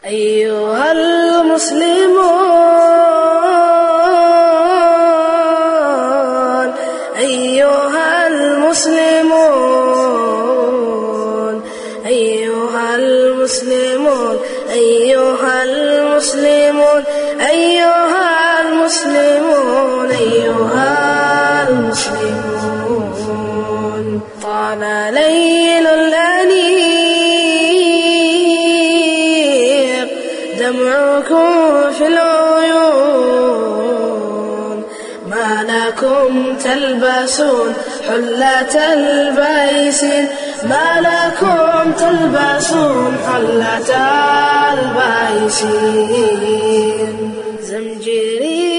أيها المسلمون أيها المسلمون أيها المسلمون أيها المسلمون أيها المسلمون أيها المسلمون طال ليل الأنيق دمعكم في العيون ما لكم تلبسون حلة البيسين ما لكم تلبسون حلة البيسين زمجري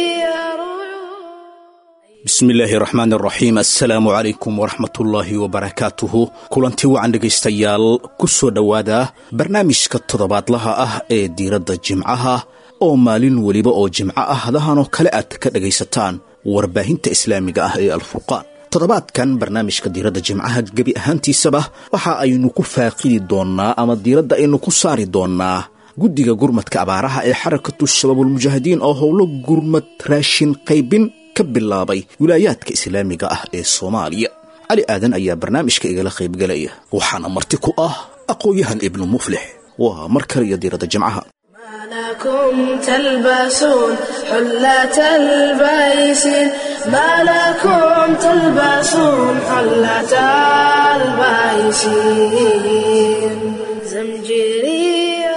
bismi illaahi raxmaan raxiim assalaamu calaykum waraxmatullaahi wabarakaatuhu kulanti wacan dhegaystayaal ku soo dhowaada barnaamijka toddobaadlaha ah ee diiradda jimcaha oo maalin weliba oo jimco ah hadahanoo kale aad ka dhegaysataan warbaahinta islaamiga ah ee alfurqaan toddobaadkan barnaamijka diiradda jimcaha gebi ahaantiisaba waxa aynu ku faaqidi doonnaa ama diiradda aynu ku saari doonnaa guddiga gurmadka abaaraha ee xarakatu shabaabulmujaahidiin oo howlo gurmad raashin qaybin ka bilaabay wilaayaadka islaamiga ah ee soomaaliya cali aadan ayaa barnaamijka igala qaybgelaya waxaana marti ku ah aqoon-yahan ibnu muflix waa mar kale iyo diiradda jimcaha ما لكم تلبسون حلة البيسين ما لكم تلبسون حلة البيسين زمجري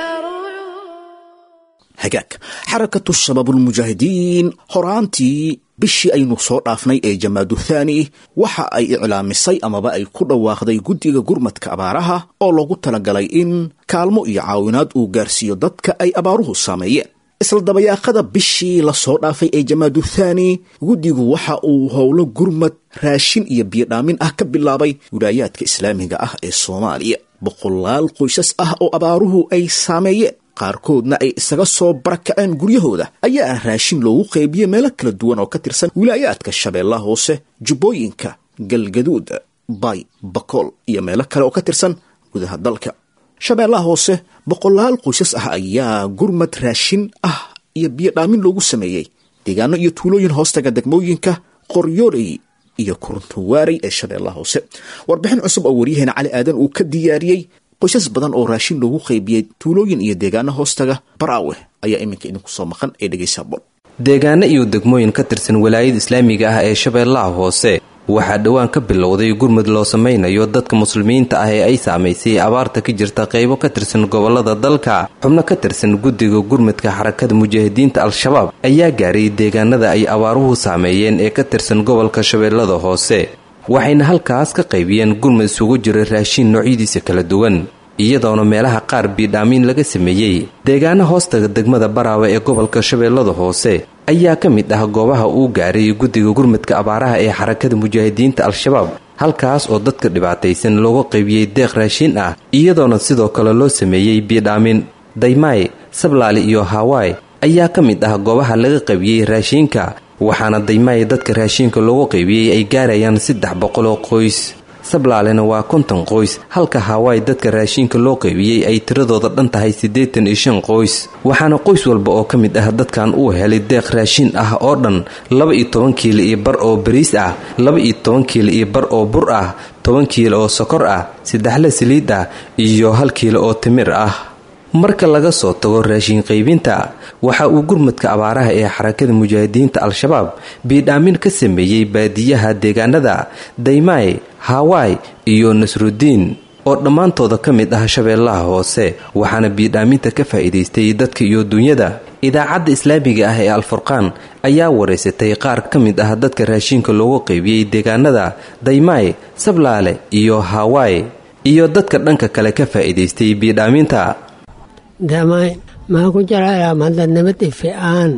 hagaag xarakatu shabaabulmujaahidiin horaantii bishii aynu soo dhaafnay ee jamaadu thaani waxa ay iclaamisay amaba ay ku dhawaaqday guddiga gurmadka abaaraha oo loogu talagalay in kaalmo iyo caawinaad uu gaarsiiyo dadka ay abaaruhu saameeyeen isla dabayaaqada bishii lasoo dhaafay ee jamaadu thaani guddigu waxa uu howlo gurmad raashin iyo biyodhaamin ah ka bilaabay wilaayaadka islaamiga ah ee soomaaliya boqolaal qoysas ah oo abaaruhu ay saameeyeen qaarkoodna ay isaga soo barakaceen guryahooda ayaa raashin loogu qaybiyey meelo kala duwan oo ka tirsan wilaayaadka shabeellaha hoose jubbooyinka galgaduud bay bakool iyo meelo kale oo ka tirsan gudaha dalka shabeellaha hoose boqolaal qoysas ah ayaa gurmad raashin ah iyo biyodhaamin loogu sameeyey deegaano iyo tuulooyin hoostaga degmooyinka qoryooley iyo kuruntuwaarey ee shabeellaha hoose warbixin cusub oo waryaheena cali aadan uu ka diyaariyey qoysas badan oo raashin loogu qaybiyey tuulooyin iyo deegaano hoostaga baraawe ayaa iminka idinku soo maqan ee dhegaysa bol deegaano iyo degmooyin ka tirsan walaayada islaamiga ah ee shabeellaha hoose waxaa dhowaan ka bilowday gurmud loo samaynayo dadka muslimiinta ah ee ay saamaysay abaarta ka jirta qaybo ka tirsan gobolada dalka xubno ka tirsan guddiga gurmudka xarakada mujaahidiinta al-shabaab ayaa gaaray deegaanada ay abaaruhu saameeyeen ee ka tirsan gobolka shabeellada hoose waxayna halkaas ka qaybiyeen gurmud isugu jira raashiin noocyadiisa kala duwan iyadoona meelaha qaar biidhaamiin laga sameeyey deegaano hoostaga degmada baraawe ee gobolka shabeellada hoose ayaa ka mid ah goobaha uu gaaray guddiga gurmudka abaaraha ee xarakada mujaahidiinta al-shabaab halkaas oo dadka dhibaataysan looga qaybiyey deeq raashiin ah iyadoona sidoo kale loo sameeyey biidhaamin daymaay sablaali iyo hawaai ayaa ka mid ah goobaha laga qaybiyey raashiinka waxaana daymaay dadka raashiinka loogu qaybiyey ay gaarayaan saddex boqol oo qoys sablaalena waa konton qoys halka hawaai dadka raashiinka loo qaybiyey ay tiradooda dhan tahay siddeetan iyo shan qoys waxaana qoys walba oo ka mid ah dadkan uu helay deeq raashiin ah oo dhan laba iyo toban kiilo iyo bar oo bariis ah laba iyo toban kiilo iyo bar oo bur ah toban kiilo oo sokor ah saddexle saliid ah iyo hal kiilo oo timir ah marka laga soo tago raashin qaybinta waxa uu gurmudka abaaraha ee xarakada mujaahidiinta al-shabaab biidhaamin ka sameeyey baadiyaha deegaanada daymaay hawaai iyo nasrudiin oo dhammaantooda ka mid ah shabeellaha hoose waxaana biidhaaminta ka faa'iidaystay dadka iyo dunyada idaacadda islaamiga ah ee alfurqaan ayaa waraysatay qaar ka mid ah dadka raashinka loogu qaybiyey deegaanada daymaay sablaale iyo hawaai iyo dadka dhanka kale ka faa'iidaystay biidhaaminta damay maxaa ku jira mahadnimad ifi'aan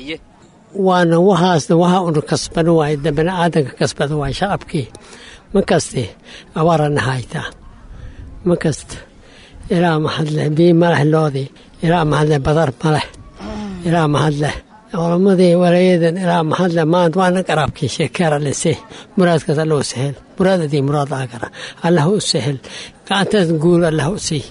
waana wahaasna waxa una kasban waay bani aadanka kasbada waay shacabkii ma kaste abaarana haytaa ma kasta ilaa mahadleh bii maleh loodii ilaa mahadleh badar maleh ilaa mahadleh culamadii walayadan ilaa mahadleh maanta waana qaraabkii sheekeera lise muraadkaas allah u sahel muraadadii muraad agara allah u sahel gacantaas guul allah u sii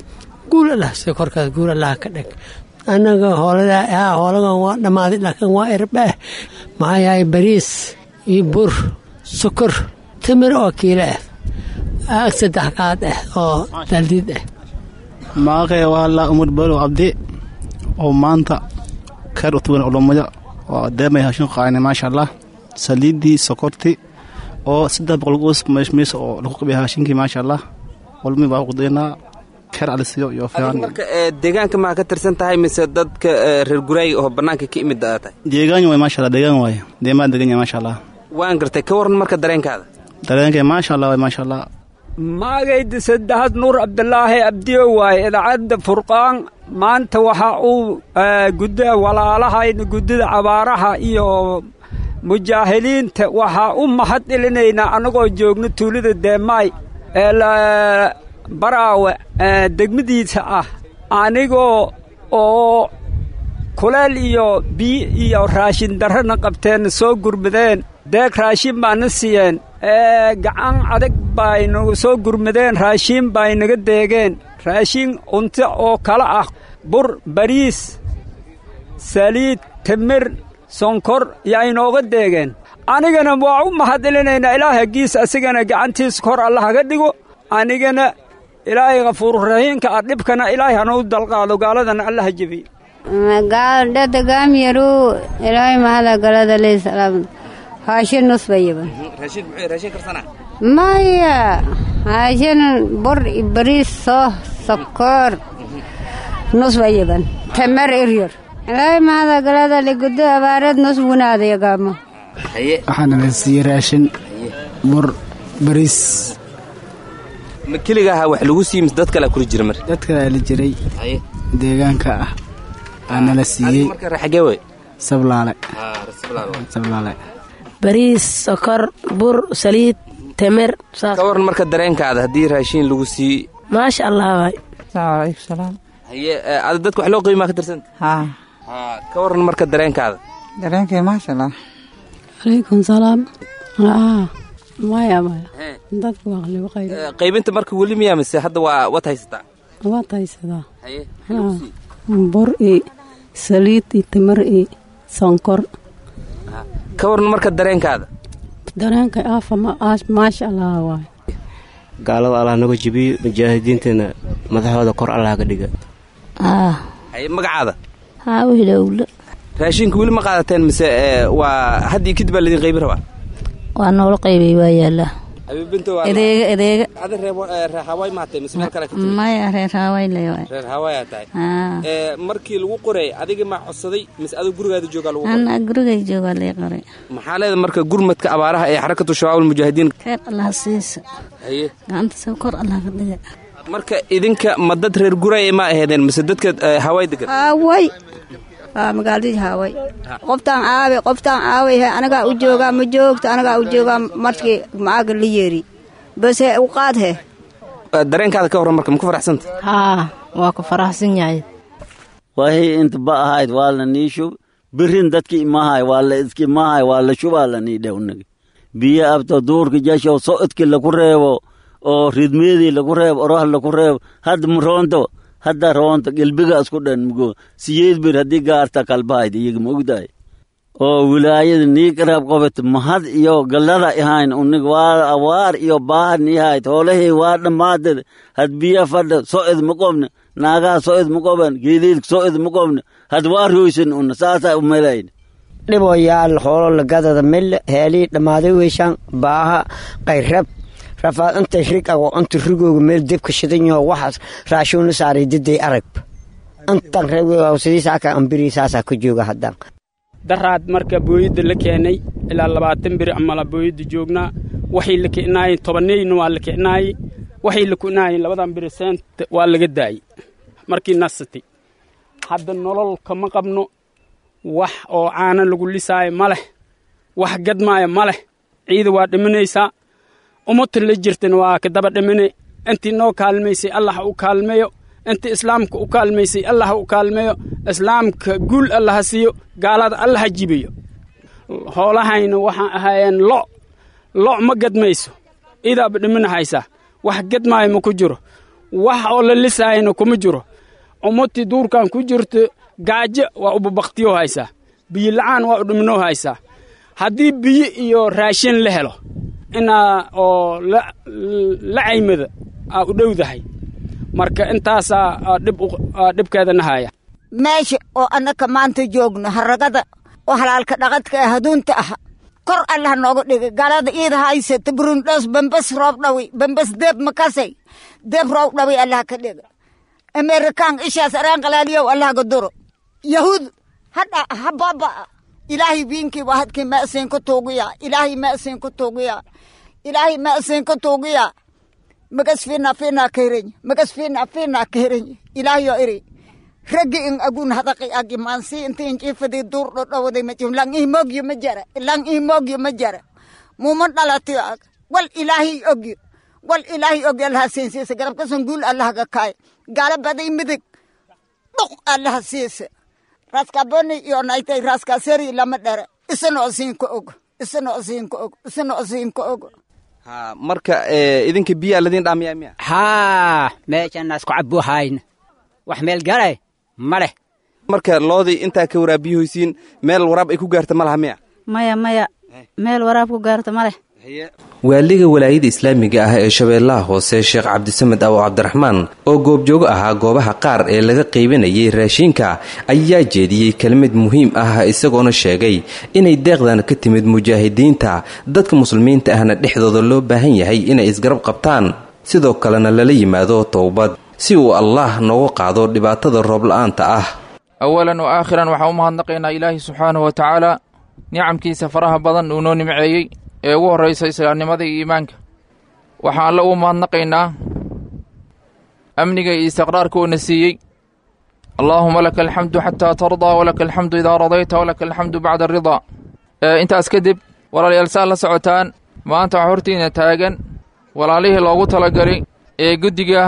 guul allah si korkaas guul allah ka dhig annaga hoolada hoolagan waa dhammaaday laakiin waa irbaah maxaa yahay bariis iyo bur sokor timir oo kiilo ah aag saddex qaad ah oo daldiid ah maaqee waa la umar balow cabdi oo maanta keer u tugan olommada oo deemay hashin qaayna maasha allah saliiddii sokorti oo saddex boqol goos meeshmees oo lagu qabiya hashinkii maasha allah walmi baa qudaynaa keer alisiyo iyo fiican marka deegaanka maa ka tirsan tahay mise dadka reer guraay oo bannaanka ka imid aa tahay deegaan waay maasha allah deegaan waay deemaan degan yahay maasha allah waan gartay ka waran marka dareenkaada dareenkay maasha allah waay maasha allah magayda saddexaad nuur cabdilaahi abdiyo waaye idaacadda furqaan maanta waxa uu gudda walaalahayna guddida cabaaraha iyo mujaahiliinta waxaa u mahad celinaynaa annagoo joogno tuulada deemaay ee baraawe degmadiisa ah anigoo oo kuleel iyo biyo iyo raashin darrana qabteenna soo gurmadeen deeg raashin baana siiyeen gacan adag baynagu soo gurmadeen raashiin bay naga deegeen raashin cunto oo kale ah bur bariis saliid timir sonkor yaa inooga deegeen anigana waa u mahad celinaynaa ilaahay hagiis asigana gacantiisa kor alla haga dhigo anigana ilaahay khafuururahiimka ah dhibkana ilaahay hanau dalqaado gaaladana alla ha jebiyo gaaldadagaamyaru ilaahay mahada galada leysalaam haashin nusbayaban maya haashin bur bariis soo sokor nusbayaban tamar eryar ilaahay mahada galada ligudo abaareed nus wunaadayagaamo waxaana la siiyey raashin bur bariis ma keliga ahaa wax lagu siiy mise dad kalea kula jira mar dad kalea la jiray deegaanka ah aana la siiyey marka raxagee wey sablaale sablaale bariis sokor bur saliid temir ka waran marka dareenkaada haddii raashiin lagu sii maasha allah waay alaykum salaam haye ada dadka wax loo qiimaa ka tirsan haa ka waran marka dareenkaada dareenkay maasha allah calaykum salaam maya maya dadku waa qalibo qayb qaybinta marka weli miyaa mise hadda waa waad haysataa waad haysadaa haye bur i saliid i timir i sonkor ka waran marka dareenkaada dareenka aafa maasha allah waay gaalada allah naga jibiyo mujaahidiintana madaxooda kor allah ka dhiga haye magacaada haawilowle raashinka weli ma qaadateen mise waa haddii kadib baa laydin qaybin rabaa waa noola qaybay waa yaallaa edeega edeega reerhawaay maatay mise meel kale ka timid maya reer hawaay le waay reer hawaayaa tahay ee markii lagu qoray adiga maa codsaday mise adoo gurigaada joogaa lagu qoray ana gurigay joogaa lay qoray maxaa leeda marka gurmadka abaaraha ee xarakatu shabaab almujaahidiin reer allah siisa haye gacanta soo kor allah ka dhiga marka idinka ma dad reer guraya ma aheedeen mise dadka hawaay degan haaway waa magaaladii haaway qoftaan caaway qoftaan caaway anagaa u joogaa ma joogto anagaa u joogaa markii maaga la yeeri base u qaad he dareenkaada ka warran marka ma ku faraxsanta haa waa ku faraxsan yahay wahii inta ba ahayd waa la nii shub birin dadki imahay waa la iski imahay waa la shubaa la nii dhewnagi biyo abto duurka jashow socodki laku reebo oo ridmeedii laku reebo oroh laku reebo hadda roonto hadda roonto gelbiga isku dhan mugo siyeed bir haddii gaarta kalbahayd iyaga ma ogdahay oo wilaayada nii qaraab qabata mahad iyo gallada ahayn unig waa awaar iyo baahad niihayd hoolahii waa dhammaadad had biya fadha so'id ma qobna naagaha so'id ma qoban geediidka so'id ma qobna had waa roysan una saasaa umalayn dhiboyaal hoolo lagadada mille heelii dhammaaday weyshaan baaha qayrab rafaad inta rig ago inta rigooga meel debka shidan yaho waxaas raashuuna saaray diday arag intan reewsidiisaakaa ambiri saasaa ka jooga haddaan daraad marka booyadda la keenay ilaa labaatan beri amala booyadda joognaa waxay la kicnaayeen tobanneyna waa la kicnaayey waxay la kicnaayeen labadan beri seenta waa laga daayey markii nasatay hadda nolol kama qabno wax oo caana lagu lisaayo ma leh wax gadmaayo ma leh ciida waa dhimanaysaa ummata la jirtana waa ka daba dhimine intii noo kaalmaysay allah ha u kaalmeeyo intii islaamka u kaalmaysay allah ha u kaalmeeyo islaamka guul allah ha siiyo gaalada allah ha jibiyo hoolahayna waxaan ahaayeen lo lo' ma gadmayso idaaba dhimina haysaa wax gadmaayo ma ku jiro wax oo la lisaayana kuma jiro ummadtii duurkan ku jirto gaajo waa ubabaktiyo haysaa biyo la'aan waa udhimnoo haysaa haddii biyo iyo raashin la helo inaa oo la caymada aa u dhowdahay marka intaasaa dhibkeedana haya meesha oo annaka maanta joogno haragada oo halaalka dhaqadka ee haduunta ah kor allah nooga dhigay galada iida haysata burundhos bambas roob dhawi bambas deeb makasay deeb roob dhawi allah ka dhiga amerikaan ishaas araan qalaaliyow allah ga duro yahuud hadha ha baaba ilaahay wiinkii waa hadkii ma'siin ku tuugiya ilaahay ma'siin ku tuugiya ilaahay ma'siin ku tuugiya magas fiina fiina kehreny magas fiina fiina kehreny ilaahayo iri raggi in agun hadaqi agi mansi inti injifadi dur do dhawday ma jim lang ihmogyo ma jara lang ihmogyo ma jara muman dhalatiyo ag wal ilaahay ogyo wal ilaahay ogyo allaha siinsiisa garabka sanguul allaha ga kaay gaala baday midig dhuq allaha siisa raskaboni iyo naitay raskaseri lama dhere isana osiinka og isana osiinka og isana osiinka og ha marka idinka biyaa ladin dhaamiyaa miya haa meeshanaas ku cabbu hayna wax meel galay ma leh marka loodii intaa ka waraabiyuhaysiin meel waraab ay ku gaarta ma laha miya maya maya meel waraab ku gaarta ma leh waaliga walaayada islaamiga ah ee shabeellaha hoose sheekh cabdisamed awo cabdiraxmaan oo goobjoogo ahaa goobaha qaar ee laga qaybinayay raashiinka ayaa jeediyey kelmid muhiim ah isagoona sheegay inay deeqdan ka timid mujaahidiinta dadka muslimiinta ahna dhexdooda loo baahan yahay inay isgarab qabtaan sidoo kalena lala yimaado towbad si uu allaah noogu qaado dhibaatada roobla'aanta ah awalan wa aakhiran waxaan u mahadnaqaynaa ilaahi subxaanahu wa tacaala nicamkiisa faraha badan uu noo nimceeyey ee ugu horraysa islaamnimada iyo iimaanka waxaan alla ugu mahadnaqaynaa amniga iyo istiqraarka uuna siiyey allaahuma laka alxamdu xataa tardaa walaka alxamdu idaa radayta walaka alxamdu bacda aridaa intaas kadib walaalayaal saad la socotaan maanta waxaa hortiina taagan walaalihii loogu talagalay ee guddiga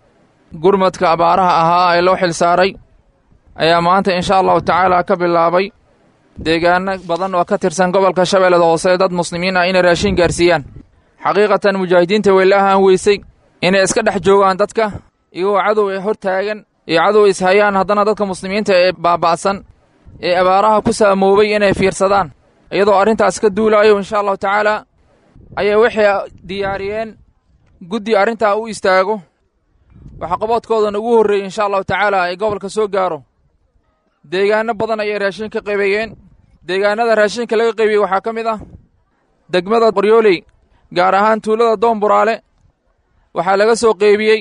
gurmadka abaaraha ahaa ee loo xil saaray ayaa maanta insha allahu tacaala ka bilaabay deegaano badan oo ka tirsan gobolka shabeellada hoose dad muslimiin ah inay raashiin gaarsiiyaan xaqiiqatan mujaahidiinta way la ahaan weysay inay iska dhex joogaan dadka iyagoo cadow ee hor taagan iyo cadow ishayaan haddana dadka muslimiinta ee baaba'san ee abaaraha ku saamoobay inay fiirsadaan iyadoo arrintaas ka duulaayo insha allahu tacaala ayay waxay diyaariyeen guddi arrintaa u istaago waxqaboodkoodana ugu horreeyey insha allahu tacaala ay gobolka soo gaaro deegaano badan ayay raashin ka qaybiyeen deegaanada raashinka laga qaybiyey waxaa ka mid ah degmada qoryooley gaar ahaan tuulada doomburaale waxaa laga soo qaybiyey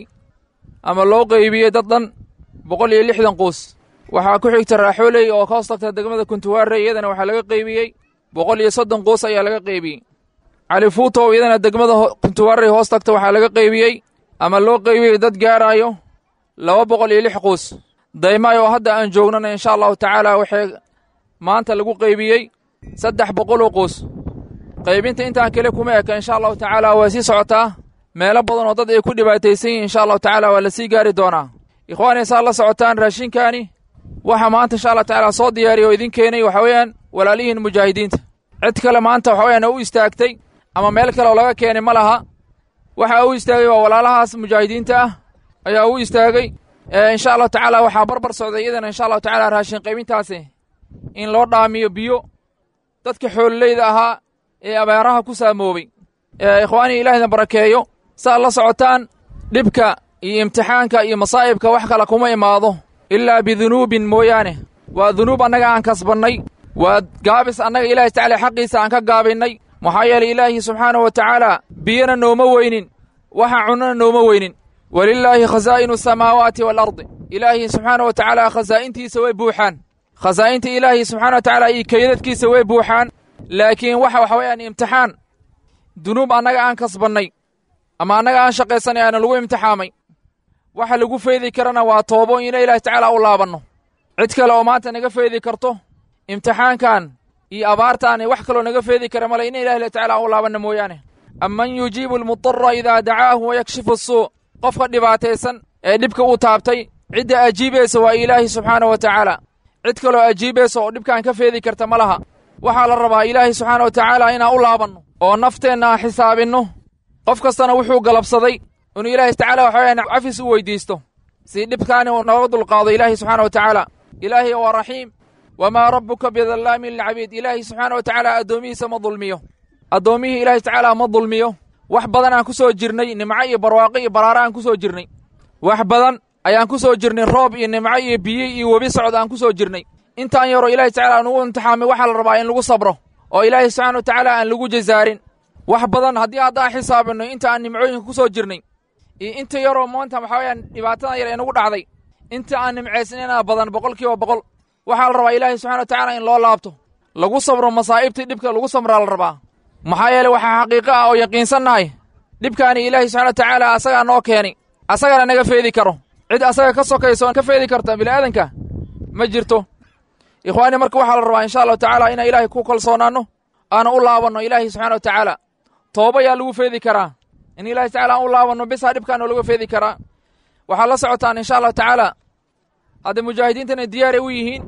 ama loo qaybiyey dad dhan boqol iyo lixdan quus waxaa ku xigta raaxooley oo ka hoos tagta degmada kuntuwaare iyadana waxaa laga qaybiyey boqol iyo soddon quus ayaa laga qaybiyey cali fuutow iyadana degmada kuntuwaare hoos tagta waxaa laga qaybiyey ama loo qaybiyey dad gaaraayo laba boqol iyo lix quus daymaay oo hadda aan joognana insha allahu tacaala waxay maanta lagu qaybiyey saddex boqoloo quus qaybinta intaan kale kuma eka insha allahu tacaala waa sii socotaa meelo badan oo dad ay ku dhibaataysan yihin insha allahu tacaala waa la sii gaari doonaa ikhwaani saad la socotaan raashinkaani waxa maanta insha allah tacaala soo diyaariya oo idin keenay waxa weeyaan walaalihiin mujaahidiinta cid kale maanta waxa weyaan u istaagtay ama meel kale oo laga keenay ma laha waxa u istaagay waa walaalahaas mujaahidiinta ah ayaa u istaagay insha allahu tacaala waxaa barbar socday iyadana insha allahu tacaala raashin qaybintaasi in loo dhaamiyo biyo dadka xoololeyda ahaa ee abaaraha ku saamoobay ikhwaanii ilaahina barakeeyo saad la socotaan dhibka iyo imtixaanka iyo masaa'ibka wax kale kuma imaado ilaa bidunuubin mooyaane waa dunuub annaga aan kasbannay waa gaabis annaga ilaahi tacala xaqiisa aan ka gaabinnay maxaa yeelay ilaahi subxaanahu wa tacaala biyana nooma weynin waxa cunnana nooma weynin walilaahi khasaa'inu asamaawaati waalardi ilaahi subxaana wa tacaala khasaa'intiisa way buuxaan khasaa'inta ilaahi subxana wa tacaala iyo keydadkiisa way buuxaan laakiin waxa waxa weeyaan imtixaan dunuub annaga aan kasbannay ama annaga aan shaqaysanay aana lagu imtixaamay waxa lagu feedi karana waa toobo ina ilaahi tacaala u laabanno cid kale oo maanta naga feedi karto imtixaankan iyo abaartaani wax kaloo naga feedi kara male ina ilahi tacaala u laabanno mooyaane amman yujiibu almudara idaa dacaahu wayakshifu asuu qofka dhibaataysan ee dhibka uu taabtay cidda ajiibaysa waa ilaahi subxaana wa tacaala cid kaloo ajiibaysa oo dhibkaan ka feedi karta ma laha waxaa la rabaa ilaahi subxaana wa tacaala inaan u laabanno oo nafteenna aan xisaabinno qof kastana wuxuu galabsaday inuu ilaahay tacaala waxa weyaan cafis u weydiisto si dhibkaani uu nooga dulqaado ilaahay subxaana wa tacaala ilaahay waa raxiim wamaa rabbuka bidallaamin lilcabiid ilaahay subxaana wa tacaala addoomihiisa ma dulmiyo addoommihii ilaahay tacaala ma dulmiyo wax badan aan ku soo jirnay nimco iyo barwaaqo iyo baraaro aan ku soo jirnay wax badan ayaan ku soo jirnay roob iyo nimco iyo biyo iyo webi socod aan ku soo jirnay intaan yaroo ilaahay tacaala nugu imtixaamay waxaa la rabaa in lagu sabro oo ilaahay subxaana wa tacaala aan lagu jazaarin wax badan haddii haddaan xisaabinno inta aan nimcooyinka ku soo jirnay iyo inta yaroo maanta waxaa weyaan dhibaatadan yar ee nagu dhacday inta aan nimcaysnaynaa badan boqol kiiba boqol waxaa la rabaa ilaahay subxana wa tacaala in loo laabto lagu sabro masaa'ibtii dhibka lagu sabraa la rabaa maxaa yeele waxaa xaqiiqo ah oo yaqiinsannahay dhibkaani ilaahay subxana wa tacaala asagaa noo keenay asagana naga feedi karo cid asaga ka sokayso ka feedi karta bini'aadanka ma jirto ikhwaani marka waxaa la rabaa insha allahu tacaala inaan ilaahay ku kalsoonaanno aana u laabanno ilaahay subxana wa tacaala tooba yaa lagu feedi karaa in ilahay tacala aan u laabanno bisaa dhibkaana laga feedi karaa waxaad la socotaan insha allahu tacaala hadda mujaahidiintana diyaaray u yihiin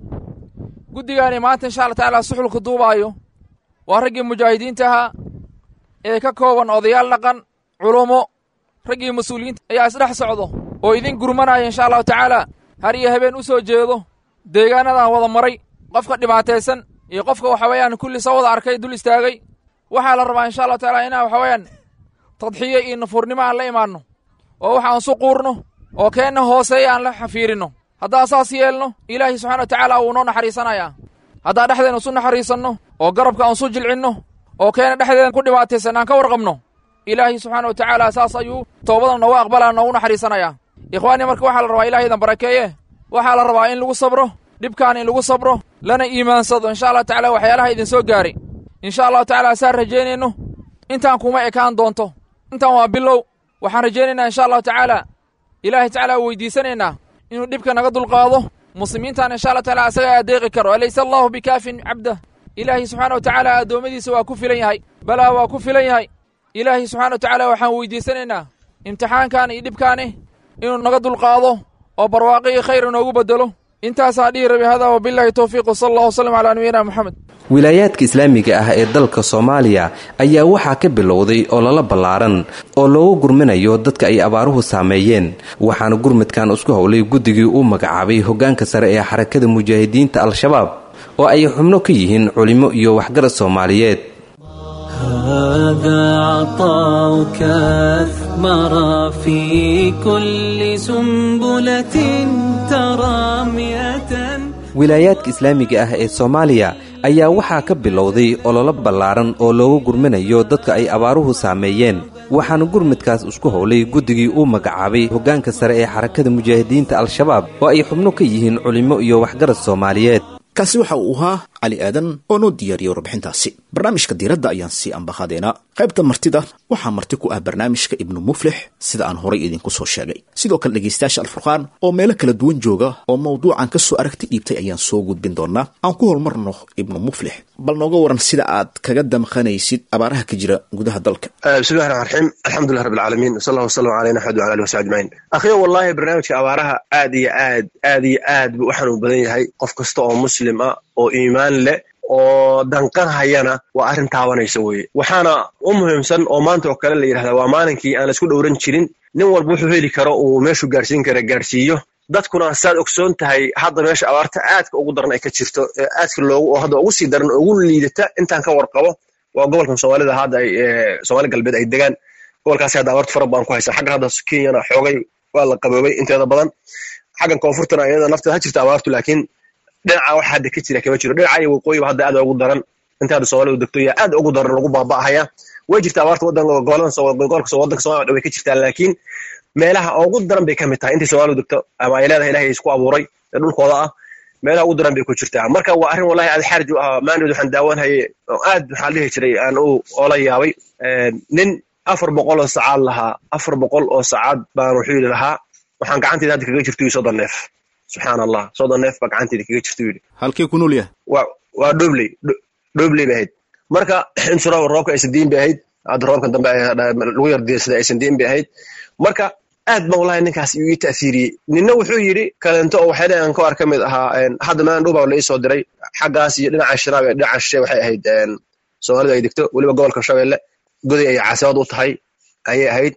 guddigaani maanta insha allah tacaala suxulka duubaayo waa raggii mujaahidiinta ahaa ee ka kooban odayaal dhaqan culummo raggii mas-uuliyiinta ayaa isdhex socdo oo idin gurmanaya insha allahu tacaala har iyo habeen u soo jeedo deegaanadan wada maray qofka dhibaataysan iyo qofka waxa weeyaan kulli soo wada arkay dul istaagay waxaa la rabaa insha allahu tacaala inaan waxa weeyaan tadxiyo iyo nafuurnimo aan la imaanno oo wax aan su quurno oo keenna hooseeya aan la xafiirinno haddaan saas yeelno ilaahay subxana wa tacaala wuu noo naxariisanayaa haddaan dhexdeenna isu naxariisanno oo garabka aan su jilcinno oo keena dhexdeena ku dhibaataysan aan ka warqabno ilaahay subxaana wa tacaala saas ayuu toobadan noogu aqbalaa noogu naxariisanayaa ikhwaani marka waxaa la rabaa ilaahaydan barakeeye waxaa la rabaa in lagu sabro dhibkaan in lagu sabro lana iimaansado insha allah tacala waxyaalaha idin soo gaaray insha allahu tacaala saan rajaynayno intaan kuma ekaan doonto intaan waa bilow waxaan rajaynaynaa insha allahu tacaala ilaahay tacaala weydiisanaynaa inuu dhibka naga dulqaado muslimiintaan insha allah taala asaga adeeqi karo alaysa allahu bikaafin cabdah ilaahay subxaana wa tacaala addoommadiisa waa ku filan yahay balaa waa ku filan yahay ilaahay subxana wa tacaala waxaan weydiisanaynaa imtixaankan iyo dhibkaani inuu naga dulqaado oo barwaaqo iyo khayr inoogu beddelo intaasaa dhihi rabi hada wabillahi towfiiq wsala allah wslam calaa nabiyina moxamed wilaayaadka islaamiga ah ee dalka soomaaliya ayaa waxaa ka bilowday ololo ballaaran oo loogu gurminayo dadka ay abaaruhu saameeyeen waxaana gurmudkan isku howlay guddigii uu magacaabay hoggaanka sare ee xarakada mujaahidiinta al-shabaab oo ay xubno ka yihiin culimo iyo waxgarad soomaaliyeed هذا عطاؤك أثمر في كل سنبلة ترى مئة wilaayaadka islaamiga ah ee soomaaliya ayaa waxaa ka bilowday ololo ballaaran oo loogu gurminayo dadka ay abaaruhu saameeyeen waxaana gurmudkaas isku howlay guddigii uu magacaabay hoggaanka sare ee xarakada mujaahidiinta al-shabaab oo ay xubno ka yihiin culimo iyo waxgarad soomaaliyeed kaasi waxa uu ahaa cali aadan oo noo diyaariyey warbixintaasi barnaamijka diiradda ayaan sii ambaqaadeenaa qaybta martida waxaa marti ku ah barnaamijka ibnu muflix sida aan horay idinku soo sheegay sidoo kale dhegaystayaasha alfurqaan oo meelo kala duwan jooga oo mawduucan ka soo aragti dhiibtay ayaan soo gudbin doonaa aan ku hormarno ibnu muflix bal nooga waran sida aad kaga damqanaysid abaaraha ka jira gudaha dalka bismillahi raxmaan raxiim alxamdulilah rabbi alcaalamiin wsala allah wasalam caleyna axmed wala alihi wasabi ajmaciin akhiyo wallahi barnaamijka abaaraha aad iyo aad aad iyo aad buu u xanuun badan yahay qof kasta oo muslim ah oo iimaan leh oo danqan hayana waa arrin taabanaysa weye waxaana u muhiimsan oo maanta oo kale la yidhahdaa waa maalinkii aan laisku dhowran jirin nin walba wuxuu heli karo uu meeshuu gaarsiin kara gaarsiiyo dadkuna saad ogsoon tahay hadda meesha abaarta aadka ugu daran ay ka jirto aadka loogu oo hadda ugu sii daran ugu liidata intaan ka warqabo waa gobolkan soomaalida hadda ay soomaali galbeed ay degaan gobolkaasi hadda abaartu fara badan ku haysa xaggan hadda kenyana xoogay waa la qaboobay inteeda badan xaggan koonfurtana iyada nafteeda ha jirta abaartu laakiin dhinaca waxa hadda ka jira kama jiro dhinaca iyo waqooyiba hadda aad ugu daran inta hadda soomaalidu degto yaa aad ugu daran lagu baaba'ahaya way jirta abaarta wadanka gobolada gobolka wadanka soomaliya way ka jirtaa laakiin meelaha ugu daran bay ka mid tahay intay soomaalidu degto ama ay leedahay ilahay isku abuuray ee dhulkooda ah meelaha ugu daran bay ku jirtaa marka waa arrin wallahi aad xaarij u ah maandood waxaan daawanhayay oo aad maxaa dhihi jiray aan u oola yaabay nin afar boqol oo sacaad lahaa afar boqol oo sacaad baan wuxuu yidhi lahaa waxaan gacanteyda hadda kaga jirto soddon neef subxaan allah soddon neef baa gacanteyda kaga jirta yidhi halkee ku nool yahay waa waa dhobley dhobley bay ahayd marka insura roobka aysan diin bay ahayd hadda roobkan dambe lagu yar diirsada aysan diin bay ahayd marka aad baan wallahi ninkaas ii ta'siiriyey ninna wuxuu yidhi kalento oo waxay aan ka ar ka mid ahaa hadda maalin dhow baa la ii soo diray xaggaas iyo dhinaca shiraab ee dhinaca shishe waxay ahayd soomaalidu ay degto weliba gobolka shabeelle goday ay caasimad u tahay ayay ahayd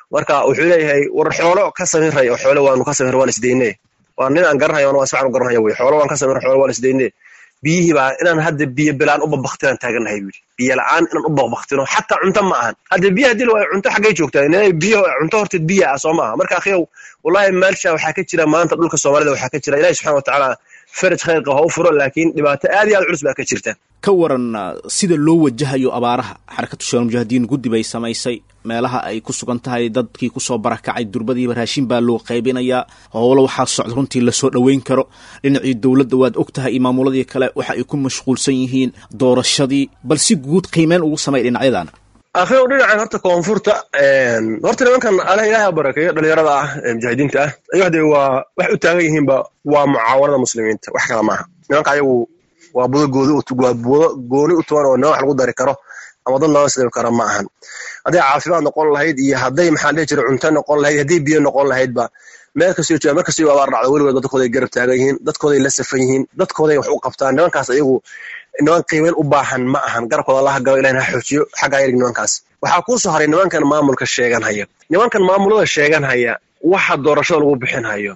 marka wuxuu leeyahay war xoolo ka samirray oo xoolo waanu ka samir waan isdayne waa nin aan garanayo waa si fiican u garanayo wey xoolo waan ka samir xoolo waan isdayne biyihii baa inaan hadda biyo bilaan u babaktinaan taagannahay buu yidhi biyo la'aan inaan u babbaktino xataa cunto ma ahan hadda biyo haddii la waayo cunto xaggay joogtaa inay biyo cunto horteed biyo ah soo maaha marka akhiyow wallahi meelsha waxaa ka jira maanta dhulka soomaalida waxaa ka jira ilahi subxana watacaala faraj khayrqa ha u furo laakiin dhibaato aad iyo aad culus baa ka jirta ka waran sida loo wajahayo abaaraha xarakatu shabaal mujaahidiin guddi bay samaysay meelaha ay ku sugan tahay dadkii kusoo barakacay durbadiiba raashin baa loo qaybinayaa howlo waxaa socda runtii lasoo dhoweyn karo dhinacii dowladda waad og tahay iyo maamuladii kale waxa ay ku mashquulsan yihiin doorashadii bal si guud qiimeyn ugu samay dhinacyadan akhiyow dhinacan horta koonfurta horta nimankan ala ilaaha barakeeyo dhalinyarada ah ee mujaahidiinta ah ayagu hadee waa waxay u taagan yihiinba waa mucaawanada muslimiinta wax kala maaha nimanka ayagu waa budo goodi waa budo gooni u tuban oo nima wax lagu dari karo ama dad looga sidami karo ma ahan hadday caafimaad noqon lahayd iyo hadday maxaa dhihi jira cunto noqon lahayd hadday biyo noqon lahaydba meel kastoo jooga mar kastoo abaar dhacdo weligood dadkooday garab taagan yihiin dadkooday la safan yihiin dadkooday wax u qabtaan nimankaas ayagu niman qiimeyn u baahan ma ahan garabkooda allaha galo ilahina ha xoojiyo xaggaa yarig nimankaas waxaa kuu soo haray nimankan maamulka sheegan haya nimankan maamulada sheegan haya waxa doorashada lagu bixin hayo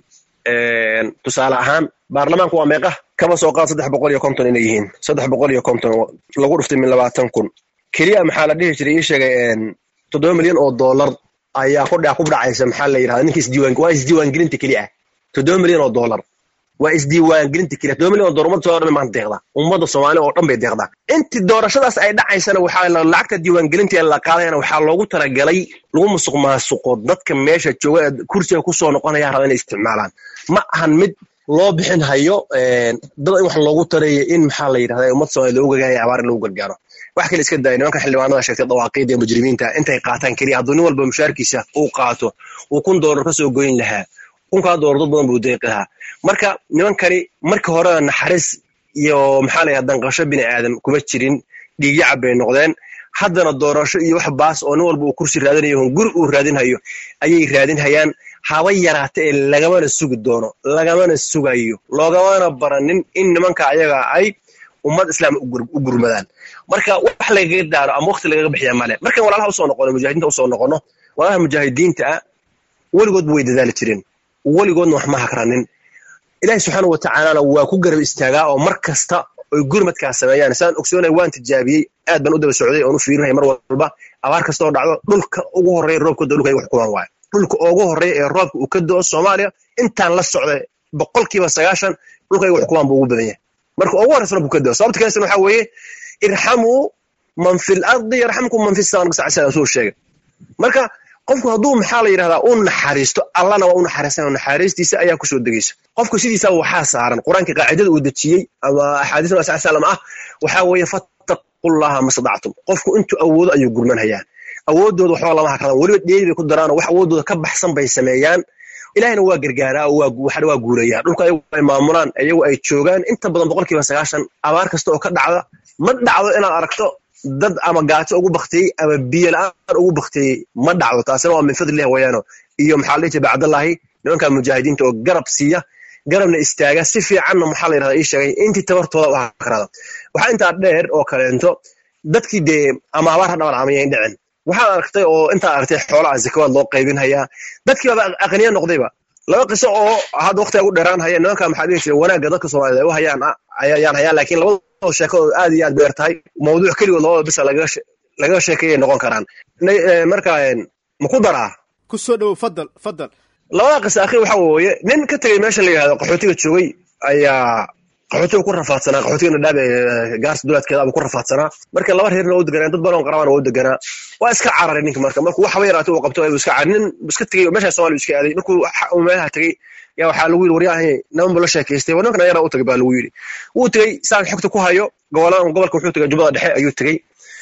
tusaale ahaan baarlamaanku waa meeqa kaba soo qaad saddex boqol iyo konton inay yihiin saddex boqol iyo konton lagu dhuftay min labaatan kun keliya maxaa la dhihi jiray ii sheegay toddoba milyan oo dollar ayaa ku ku dhacaysa maxaa la yidhahda ninka isdiiwaan waa isdiiwaangelinta keli ah toddoba milyan oo dollar waa isdiiwaangelinta keliya toddoba milyan oo dollar ummadda soo dhan maanta deeqda ummadda soomaali oo dhan bay deeqdaa intii doorashadaas ay dhacaysana waxaa lacagta diiwaangelinta ee la qaadayana waxaa loogu talagalay lagu musuq maasuqo dadka meesha jooga ee kursiga kusoo noqonaya raba inay isticmaalaan ma ahan mid loo bixin hayo dad in wax loogu tareeyo in maxaa la yidhahda ummad soomaali loogu gagaaya abaar in lagu gargaaro wax kale iska daaya nimankan xildhibaanada sheegtay dawaaqiida ee mujrimiinta intay qaataan keliya hadduu nin walba mushaarkiisa uu qaato uu kun doolar ka soo goyn lahaa kunkaa doolar dad badan buu deeqi lahaa marka nimankani marka horena naxariis iyo maxaa la yidhahda danqasho bini aadam kuma jirin dhiigyacab bay noqdeen haddana doorasho iyo wax baas oo nin walba uu kursi raadinayo guri uu raadinhayo ayay raadinhayaan haba yaraata ee lagamana sugi doono lagamana sugayo loogamana baranin in nimanka ayaga ay ummad islaam u gurmadaan marka wax lagaga daaro ama waqti lagaga bixiya male markan walaalaha usoo noqono mujaahidiinta usoo noqono walaalaha mujaahidiinta ah weligoodba way dadaali jireen weligoodna wax ma hakranin ilaahi subxaana wa tacaalana waa ku garab istaagaa oo mar kasta oy gurmadkaas sameeyaan saan ogsoonay waan tijaabiyey aad baan u daba socday oon u fiirinaya mar walba abaar kasta oo dhacdo dhulka ugu horreeya roobka dowlka ay wax kumaan waayo dhulka ugu horreeya ee roobka uu ka do-o soomaaliya intaan la socday boqolkiiba sagaashan dhulka ay wax kumaan buu ugu badan yahay marka ugu horreysa roobka ka do sababta kalesan waxaa weeye irxamuu man fi lardi yarxamkum man fi sama nabi sal suu sheegay marka qofku hadduu maxaa la yidhahdaa u naxariisto allana waa u naxariisan naxariistiisa ayaa kusoo degeysa qofku sidiisaba waxaa saaran qur-aanka qaacidada uu dejiyey ama axaadiis nabi sal salam ah waxaa weeye fattaqullaha mastadactum qofku intuu awoodo ayuu gurmanhayaa awooddooda waxba lama hakradan weliba dheeri bay ku daraanoo wax awooddooda ka baxsan bay sameeyaan ilahina waa gargaaraa oo waa guulayaan dhulka ayagu ay maamulaan ayagu ay joogaan inta badan boqolkiiba sagaashan abaar kasta oo ka dhacda ma dhacdo inaad aragto dad ama gaajo ugu baktiyey ama biyo la-aan ugu baktiyey ma dhacdo taasina waa min fadlilah weyaano iyo maxaa la dhihi jiray bacdallahi nimanka mujaahidiinta oo garab siiya garabna istaaga si fiicanna maxaa la yidhahda ii sheegay intii tabartooda u hakrada waxaa intaa dheer oo kaleento dadkii dee ama abaar ha dhaban amayayn dhicin waxaad aragtay oo intaad aragtay xoolaha zakawaad loo qaybinhayaa dadkii baaba aqniya noqdayba laba qiso oo hadda waqtiga ugu dheeraan haya nimanka maxaa dhihi jiray wanaagga dadka soomaaliyed ay u hayaan ayaan hayaan laakiin labadoo sheekadooda aad iyo aad dheer tahay mawduuc keligood labada bisa lagaga sheekeeyay noqon karaan marka ma ku daraa ku soo dhowow fadal fadal labada qisa akhi waxa weeye nin ka tegey meesha la yidhahdo qaxootiga joogay ayaa qaxootiga ku rafaadsanaa qaxootiga nadhaab ee gaarsa duleedkeeda abuu ku rafaadsanaa marka laba reerna waa u deganaa dad badan oo qarabana waa u deganaa waa iska cararay ninka marka markuu waxba yaraatay uu qabto ayuu iska carar nin iska tegey meesha soomaaliya iska aaday markuu meelaha tegey yaa waxaa lagu yidhi waryahay naman buu la sheekaystay war nimankan ayana u tagay baa lagu yidhi wuu tegey saan xogta ku hayo gobolada gobolka wuxuu tegey jubbada dhexe ayuu tegey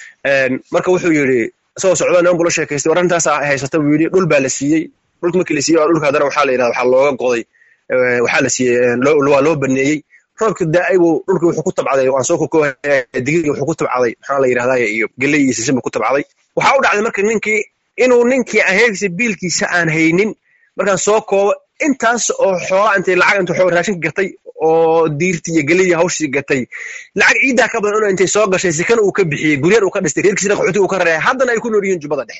marka wuxuu yidhi isagoo socda niman buu la sheekaystay war arrintaas haysata buu yidhi dhul baa la siiyey dhulka markii la siiyey dhulka haddana waxaa la yidhahda waxaa looga goday waxaa la siiyey waa loo baneeyey roobka daa'ay buu dhulkii wuxuu ku tabcaday waan soo kokoobaya digirgii wuxuu ku tabcaday maxaa la yidhahdaa iyo geley iyo sisin buu ku tabcaday waxaa u dhacday marka ninkii inuu ninkii aheegisa biilkiisa aan haynin markaan soo koobo intaas oo xoolaa intay lacag intuu xoog raashinka gatay oo diirtii iyo gelidii hawshii gatay lacag ciiddaa ka badan una intay soo gashay sikana uu ka bixiyey guryan uu ka dhistay reerkiisina qaxooti uu ka rareeyay haddana ay ku nool yihiin jubbada dhexe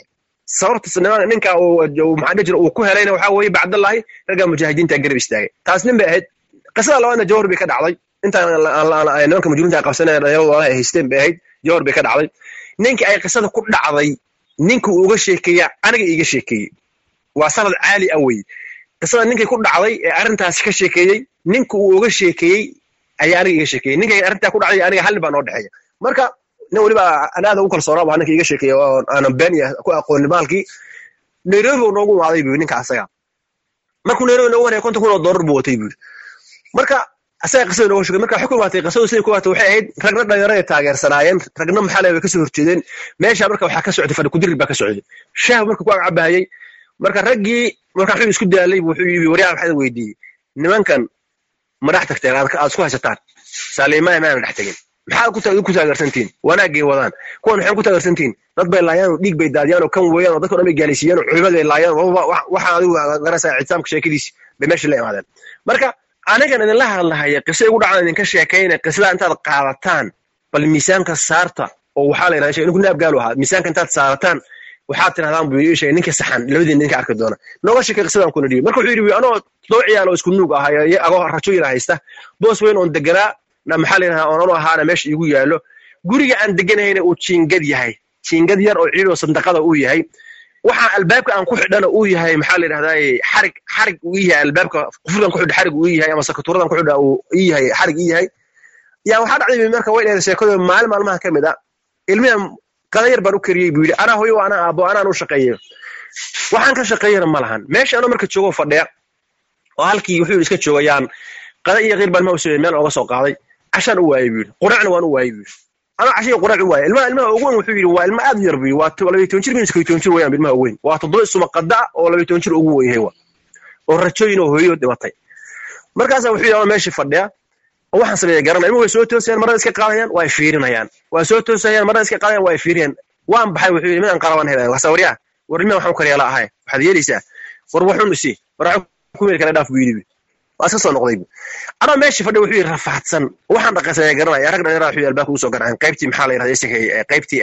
sababta ninka maxaa dhihi jira uu ku helayna waxaa weeye bacdallahi ragga mujaahidiinta garab istaagay taas nin bay ahayd qisada labaadna jawhar bay ka dhacday intaan nimanka mujrimiinta ay qabsanayeen dhalinyarada ay haysteen bay ahayd jawhar bay ka dhacday ninkii ay qisada ku dhacday ninka uu uga sheekeeya aniga iiga sheekeeyey waa sanad caali ah weye qisada ninkii ku dhacday ee arrintaasi ka sheekeeyey ninka uu uga sheekeeyey ayaa aniga iga sheekeeyey ninkay arrintaa ku dhacday aniga hal nin baa noo dhexeeya marka nin weliba aan aada ugu kalsoonaa baa ninka iga sheekeeya oo aanan been ku aqoonin maalkii nairobi uu noogu imaaday buu ninka asaga markuu nairobi noogu wanaya konton kun oo doolar buu watay buu marka asaga qisada nooga sheegay marka waxay ku imaatay qisadu siday ku imaatay waxay ahayd ragna dhalinyaro ay taageersanaayeen ragna maxaa leeyahay kasoo horjeedeen meesha marka waxaa ka socday fadhi kudirir baa ka socday shaah marka ku agcabahayay marka raggii marka wuxuu isku daalay wuxuu yidhi waryaa waxaan weydiiyey nimankan ma dhex tagteen aad isku haysataan saaliimaaya maana dhex tegin maxaad ku taageersantihin wanaagay wadaan kuwan maxay ku taageersantihin dad bay laayaan oo dhiig bay daadiyaan oo kan weeyaan oo dadka dhan bay gaalaysiiyaan oo culimad bay laayaan waxaan adigu garanaysaa ictisaamka sheekadiis bay meesha la imaadeen marka anigan idinla hadlahaya qisa igu dhacdan idinka sheekayna qisada intaad qaadataan bal miisaanka saarta oo waxaa la yidhahda ninku naab gaalu ahaa miisaanka intaad saarataan waxaad tirahdaan buu ii sheegay ninka saxan labadiina ninka arki doona nooga sheekay qisadan kuna dhibi marka wuxuu yidhi anoo laba ciyaal oo isku nuug ahay agoo rajooyin haysta boos weyn oon deganaa na maxaa la yidhahdaa oonanu ahaana meesha iigu yaallo guriga aan deganahayna uu jiingad yahay jiingad yar oo ciid oo sandaqada uu yahay waxaa albaabka aan ku xidhana uu yahay maxaa la yidhahdaa xarig xarig uu yahay albaabka qufurkan ku xidha xarig uu yahay ama sakaturadan ku xidha uu ii yahay xarig ii yahay yaa waxaa dhacday marka way dheer sheekadu maalin maalmaha ka mid a ilmihan qada yar baan u kariyey buu yidhi anaa hoyo anaa aabo anaan u shaqeeyo waxaan ka shaqeeyana ma lahan meesha anoo marka joogo fadhiya oo halkii wuxuu yidhi iska joogayaan qada iyo qiir baan ma usoo meel ooga soo qaaday cashaan u waayey buu yidhi quracna waan u waayey buu yidhi anaa cashiga qurac u waayey ilmaha ilmaha ugu weyn wuxuu yidhi waa ilma aad u yar buu yidhi waa labaiy toban jir minus koy toban jir weeyaan ilmaha ugu weyn waa toddoba isuma qada oo labaiy toban jir ugu weyn yahay wa oo rajooyin oo hooyo dhimatay markaasaa wuxuu yidhi anoo meeshii fadhiya oo waxaan sameeya garanaya ilmuhu way soo toosayaan marada iska qaadayaan waa fiirinayaan waa soo toosayaan marada iska qaadayaan waa fiirinayaan waan baxay wuxuu yidhi midaan qalaban helaya wasa waryaa war ilmaha waxaan ku karyaala ahay waxaad yeelaysaa war waxun isi war ku meel kale dhaaf buu yidhi waa iska soo noqday anoo meeshii fadhi wuxuu yidhi rafaadsan waxaan dhaqaysanaya garanaya rag dhalinyara wuxuu albaabka ugu soo garaceen qaybtii maxaa la yidhahda isagay qaybtii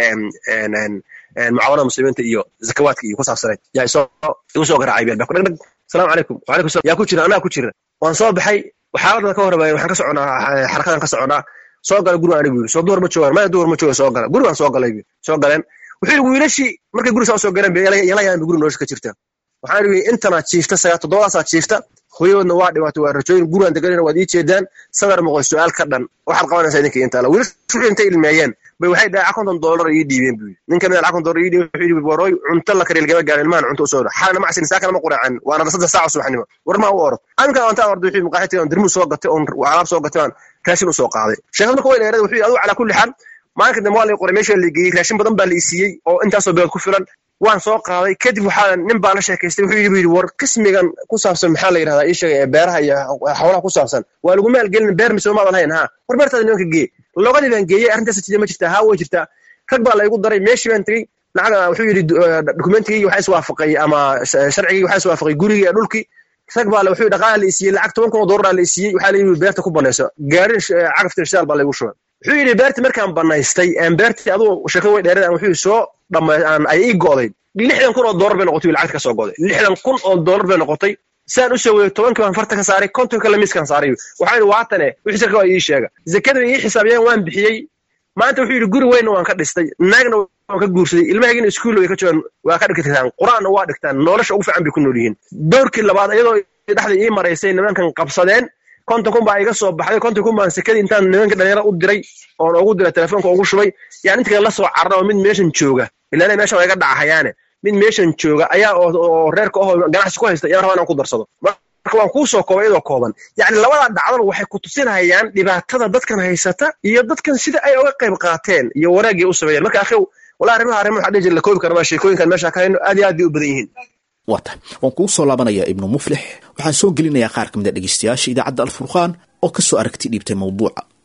mucaawanada muslimiinta iyo zakawaadka iyo ku saabsanayd yaa isoo igu soo garacay bi albaabka dhagdhag asalaamu calaykum wacalaykum salam yaa ku jira anaa ku jira waan soo baxay xaaladda ka horreeya waxaan ka soconaa xarakadan ka soconaa soo gala gurigaan anigu yidhi soo duhur ma joogaan maya duhur ma jooga soo gala gurigaan soo galay soo galeen wuxuu yidhi wiilashii markay guri saa soo galeen yala yaan guri nolosha ka jirta waxaan yidhi intana jiifta sagaa toddobadaasaa jiifta hooyadoodna waa dhimaatay waa rajooyin gurigaan deganayna waad ii jeedaan sadar moqoy su-aal ka dhan waxaad qabanaysaa idinka intaala wiilashu wuxuu intay ilmeeyeen bay waxay dhahay konton doolar ii dhiibeen buu yidhi nin kamid a konton doolar ii dhiibeen wuxuu yidhi warooy cunto la kariya lagama gaarin ilmahan cunto usoo xaalna macsin saa kalama quraacin waana saddex saaca subaxnimo war maa u orod aminkan aan taa orday wuxuu maqaaxi on dirmuu soo gatay oon alaab soo gatay aan raashin usoo qaaday sheekad marka way dheerada wuxuu yidhi adigu calaa kulli xaal maalinka dambe waa la qoray meesha la geeyey raashin badan baa la isiiyey oo intaasoo beelood ku filan waan soo qaaday kadib waxaa nin baa la sheekaystay wuxuu yidhi yidhi war qismigan ku saabsan maxaa la yidhahdaa ii sheegay ee beeraha iyo xoolaha ku saabsan waa lagu maalgelin beer mise maadan hayn ha war beertaada nimanka gee logadii baan geeyey arrintaas jida ma jirtaa haa way jirtaa rag baa laygu daray meeshii baan tegey lacag wuxuu yidhi dokumentigii waxaa iswaafaqay ama sharcigii waxaa iswaafaqay gurigii iyo dhulkii rag baa wuxuu dhaqaala la isiiyey lacag toban kun oo doolar la isiiyey waxaa la yidhi beerta ku banayso gaarin cagaftir shaal baa laygu shubay wuxuu yidhi beertii markaan banaystay beertii aduu sheekada way dheerada wuxuu soo dhamay ay ii go'day lixdan kun oo doolar bay noqotay lacagta ka soo go'day lixdan kun oo doolar bay noqotay saan u soo weeyey tobankii baan farta ka saaray kontonka lamiiskan saaray waxaa yidhi waatane wixii sarka waa ii sheega zakada ii xisaabiyeen waan bixiyey maanta wuxuu yidhi guri weynna waan ka dhistay naagna waan ka guursaday ilmahaygiina iskuulla way ka joogaan waa ka dhigtaan qur-aanna waa dhigtaan nolosha ugu fiican bay ku nool yihiin doorkii labaad iyadoo dhexda ii maraysay nimankan qabsadeen konton kun baa iga soo baxday konton kun baan sekadii intaan nimanka dhalinyara u diray oon ugu diray telefoonka ugu shubay yaan inta kale la soo carra oo mid meeshan jooga ilaana meeshan waa iga dhacahayaane mid meeshan jooga ayaa oo reerka ahoo ganacsi ku haysta iyaan rabaa inaan ku darsado marka waan kuu soo koobay iyadoo kooban yacni labadaa dhacdaba waxay ku tusinayaan dhibaatada dadkan haysata iyo dadkan sida ay uga qayb qaateen iyo wanaagii u sameeyeen marka akhiw walaa arrimaha arrimo waxaa dhihi jira la koobi karama sheekooyinkan meesha ka hayno aad iyo aad bay u badan yihiin waa tahay waan kugu soo laabanayaa ibnu muflix waxaan soo gelinayaa qaar ka mid a dhegeystayaasha idaacadda alfurqaan oo ka soo aragti dhiibtay mawduuca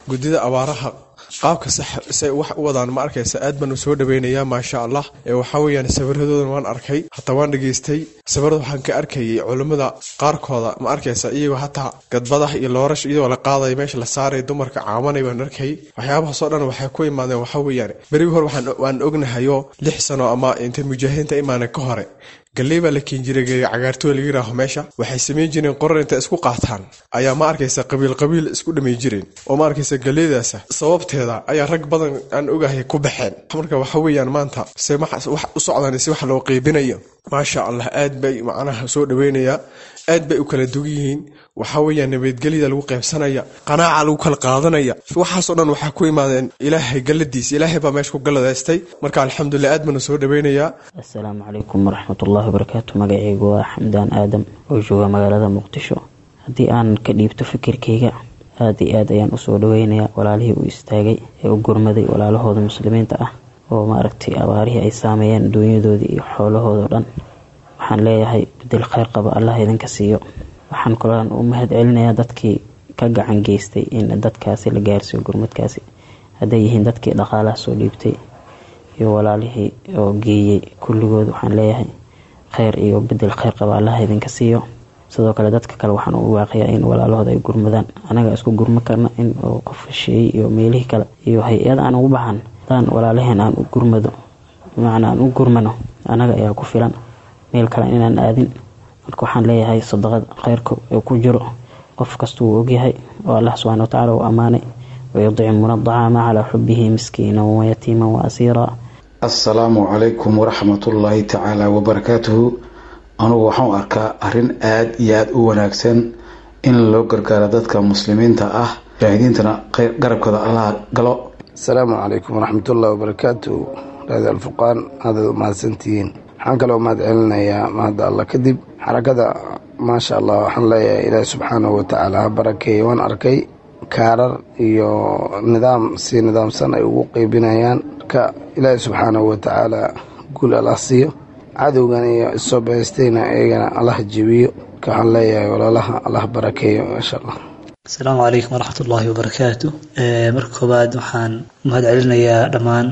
guddida abaaraha qaabka sax say wax u wadaan ma arkaysa aad baan u soo dhaweynayaa maasha allah ee waxaa weeyaan sawiradoodan waan arkay hataa waan dhageystay sawirada waxaan ka arkayay culummada qaarkooda ma arkaysa iyagoo hataa gadbadaha iyo loorash iyadoo la qaadaya meesha la saaraya dumarka caamanay baan arkay waxyaabahaasoo dhan waxay ku imaadeen waxaa weeyaan berigii hore waan ognahayoo lix sano ama intay mujaahidiinta imaanen ka hore galley baa la keen jiray cagaartooy laga yiraaho meesha waxay samayn jireen qorar intay isku qaataan ayaa ma arkaysa qabiil qabiil isku dhamay jireen oo ma arkaysa galleydaasa sababteeda ayaa rag badan aan ogahay ku baxeen marka waxa weeyaan maanta se wax u socdaan si wax loo qeybinayo maasha allah aad bay macnaha soo dhaweynayaa aad bay u kala dugan yihiin waxaa weeyaan nabadgelyada lagu qaybsanaya qanaaca lagu kala qaadanaya waxaasoo dhan waxaa ku imaadeen ilaahay galladiisa ilaahay baa meesha ku galladaystay marka alxamdulilah aad baana soo dhaweynayaa assalaamu calaykum waraxmatullaahi wabarakaatu magacaygu waa xamdaan aadam oo jooga magaalada muqdisho haddii aan ka dhiibto fikirkayga aad iyo aad ayaan usoo dhaweynayaa walaalihii u istaagay ee u gurmaday walaalahooda muslimiinta ah oo maaragtay abaarihii ay saameeyeen duunyadoodii iyo xoolahoodao dhan waxaan leeyahay bedel kheyr qaba allah idinka siiyo waxaan kaloan u mahad celinayaa dadkii ka gacan geystay in dadkaasi la gaarsiiyo gurmadkaasi hadday yihiin dadkii dhaqaalaha soo dhiibtay iyo walaalihii oo geeyey kulligood waxaan leeyahay kheyr iyo bedel kheyr qaba allah idinka siiyo sidoo kale dadka kale waxaan u waaqiyaa in walaalahooda ay gurmadaan anaga isku gurma karna in qof hesheeyey iyo meelihii kale iyo hay-ad aan ugu baxan hadaan walaalaheen aan u gurmado bimacnaa aan u gurmano anaga ayaa ku filan meel kale inaan aadin marka waxaan leeyahay sadaqada kheyrka ee ku jiro qof kasta wuu ogyahay oo allah subxana watacaala uu ammaanay wayudcimuuna adacaama calaa xubihi miskiinan wayatiiman wa asiira assalaamu calaykum waraxmatullaahi tacaala wabarakaatuhu anugu waxaan arkaa arrin aad iyo aada u wanaagsan in loo gargaaro dadka muslimiinta ah mujaahidiintana garabkooda allah galo asalaamu calaykum waraxmatullahi wabarakaatu raadi alfurqaan aadaad u mahadsantihiin waxaan kaloo mahad celinayaa mahadda allah kadib xarakada maasha allah waxaan leeyahay ilaahi subxaanahu watacaala ha barakeeye waan arkay kaarar iyo nidaam si nidaamsan ay ugu qeybinayaan marka ilaahi subxaanahu watacaala guul allah siiyo cadowgan iyo isoo bahaystayna iyagana allah jebiyo marka waxaan leeyahay walaalaha allah barakeeyo maasha allah asalaamu calaykum waraxmatullaahi wabarakaatu marka koowaad waxaan mahad celinayaa dhammaan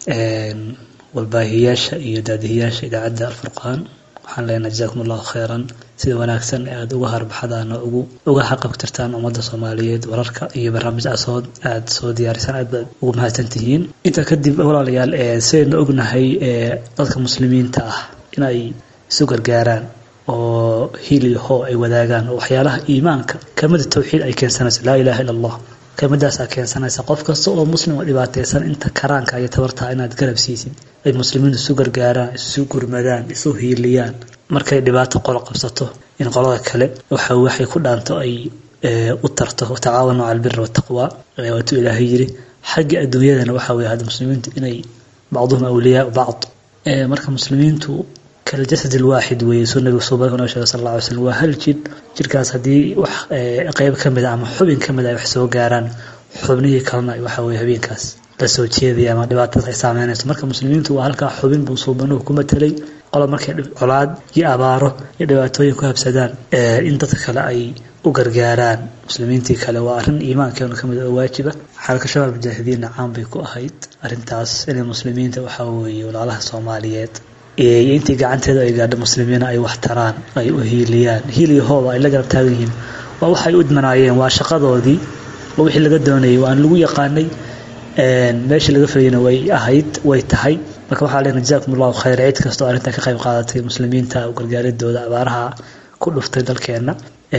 walbaahiyaasha iyo daadihiyaasha idaacadda alfurqaan waxaan leenahay jazaakum allahu kheyran sida wanaagsan ee aada uga harbaxdaan oo ugu uga xaqabtirtaan ummadda soomaaliyeed wararka iyo barnaamijcasood aada soo diyaarisaan aad baad ugu mahadsan tihiin intaa kadib walaalayaal sidaynu ognahay dadka muslimiinta ah inay isu gargaaraan oo hiil iyo hoo ay wadaagaan oo waxyaalaha iimaanka kelmada tawxiid ay keensanayso laa ilaaha illa allah kelmadaasaa keensanaysa qof kasta oo muslim oo dhibaataysan inta karaanka iyo tabartaa inaad garab siisid ay muslimiintu isu gargaaraan isu gurmadaan isu hiiliyaan markay dhibaato qolo qabsato in qolada kale waxa waxay ku dhaanto ay u tarto tacaawanu cala albiri wataqwa waatuu ilaahay yiri xagga adduunyadana waxaa weye hadda muslimiintu inay bacduhum awliyaa bacd marka muslimiintu kaljasad alwaaxid weeye suu nabigu suuban noo sheegay sal alla alay slam waa hal jir jirkaas haddii wax qeyb ka mid a ama xubin ka mid a wax soo gaaraan xubnihii kalena waxa weye habeenkaas la soo jeedaya ama dhibaatadaas ay saameynayso marka muslimiintu waa halkaa xubin buu suubanuhu ku matelay qola markay colaad iyo abaaro iyo dhibaatooyin ku habsadaan in dadka kale ay u gargaaraan muslimiintii kale waa arrin iimaankeenu ka mid oo waajiba xalka shabaab mujaahidiinna caan bay ku ahayd arrintaas inay muslimiinta waxaa weeye walaalaha soomaaliyeed iyo intii gacanteeda ay gaadho muslimiina ay wax taraan ay u hiiliyaan hiil iyo hooba ay la garab taagan yihiin waa waxay u idmanaayeen waa shaqadoodii waa wixii laga doonayay waan lagu yaqaanay meeshii laga filayna way ahayd way tahay marka waxaa leenahay jazaakum allahu khayr cid kastoo arrintan ka qayb qaadatay muslimiinta u gargaaridooda abaaraha ku dhuftay dalkeenna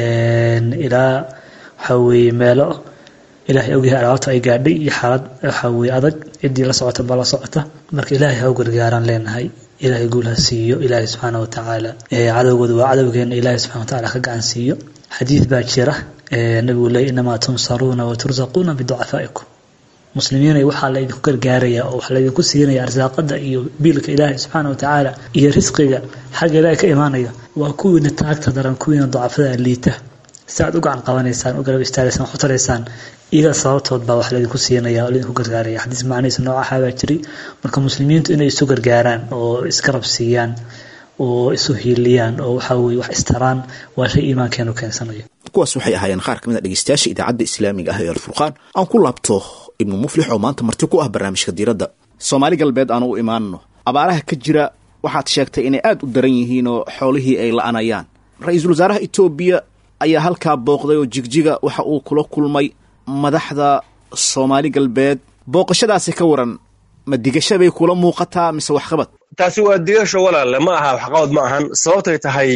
ilaa waxaa weeye meelo ilaahay ogyahay alaabta ay gaadhay iyo xaalad waxaa weeye adag ciddii la socota baa la socota marka ilaahay ha u gargaaraan leenahay ilaahay guul ha siiyo ilaahay subxaana watacaala cadowgooda waa cadowgeena ilaahay subxana watacaala ka gacan siiyo xadiid baa jira nabigu leey inamaa tunsaruuna wa tursaquuna biducafaa'ikum muslimiinay waxaa laydinku gargaaraya oo waxaa laydinku siinaya arsaaqada iyo biilka ilaahay subxaana watacaala iyo risqiga xagga ilaahay ka imaanaya waa kuwiina taagta daran kuwiina ducafada liita si aad u gacan qabanaysaan u garab istaagaysaan wax u taraysaan iyaga sababtood baa wax laydinku siinaya oo laydinku gargaaraya xadiis macnihiisa noocaha baa jiray marka muslimiintu inay isu gargaaraan oo isgarab siiyaan oo isu hiiliyaan oo waxa weye wax istaraan waa shay iimaankeenu keensanayo kuwaas waxay ahaayeen qaar ka mid a dhegeystayaasha idaacadda islaamiga ah ee alfurqaan aan ku laabto ibnu muflix oo maanta marti ku ah barnaamijka diiradda soomaali galbeed aan u imaanno abaaraha ka jira waxaad sheegtay inay aad u daran yihiin oo xoolihii ay la'anayaan ra-iisul wasaaraha etoobiya ayaa halkaa booqday oo jigjiga waxa uu kula kulmay madaxda soomaali galbeed booqashadaasi ka waran ma digasha bay kula muuqataa mise waxqabad taasi waa digasho walaale ma aha waxqabad ma ahan sababtay tahay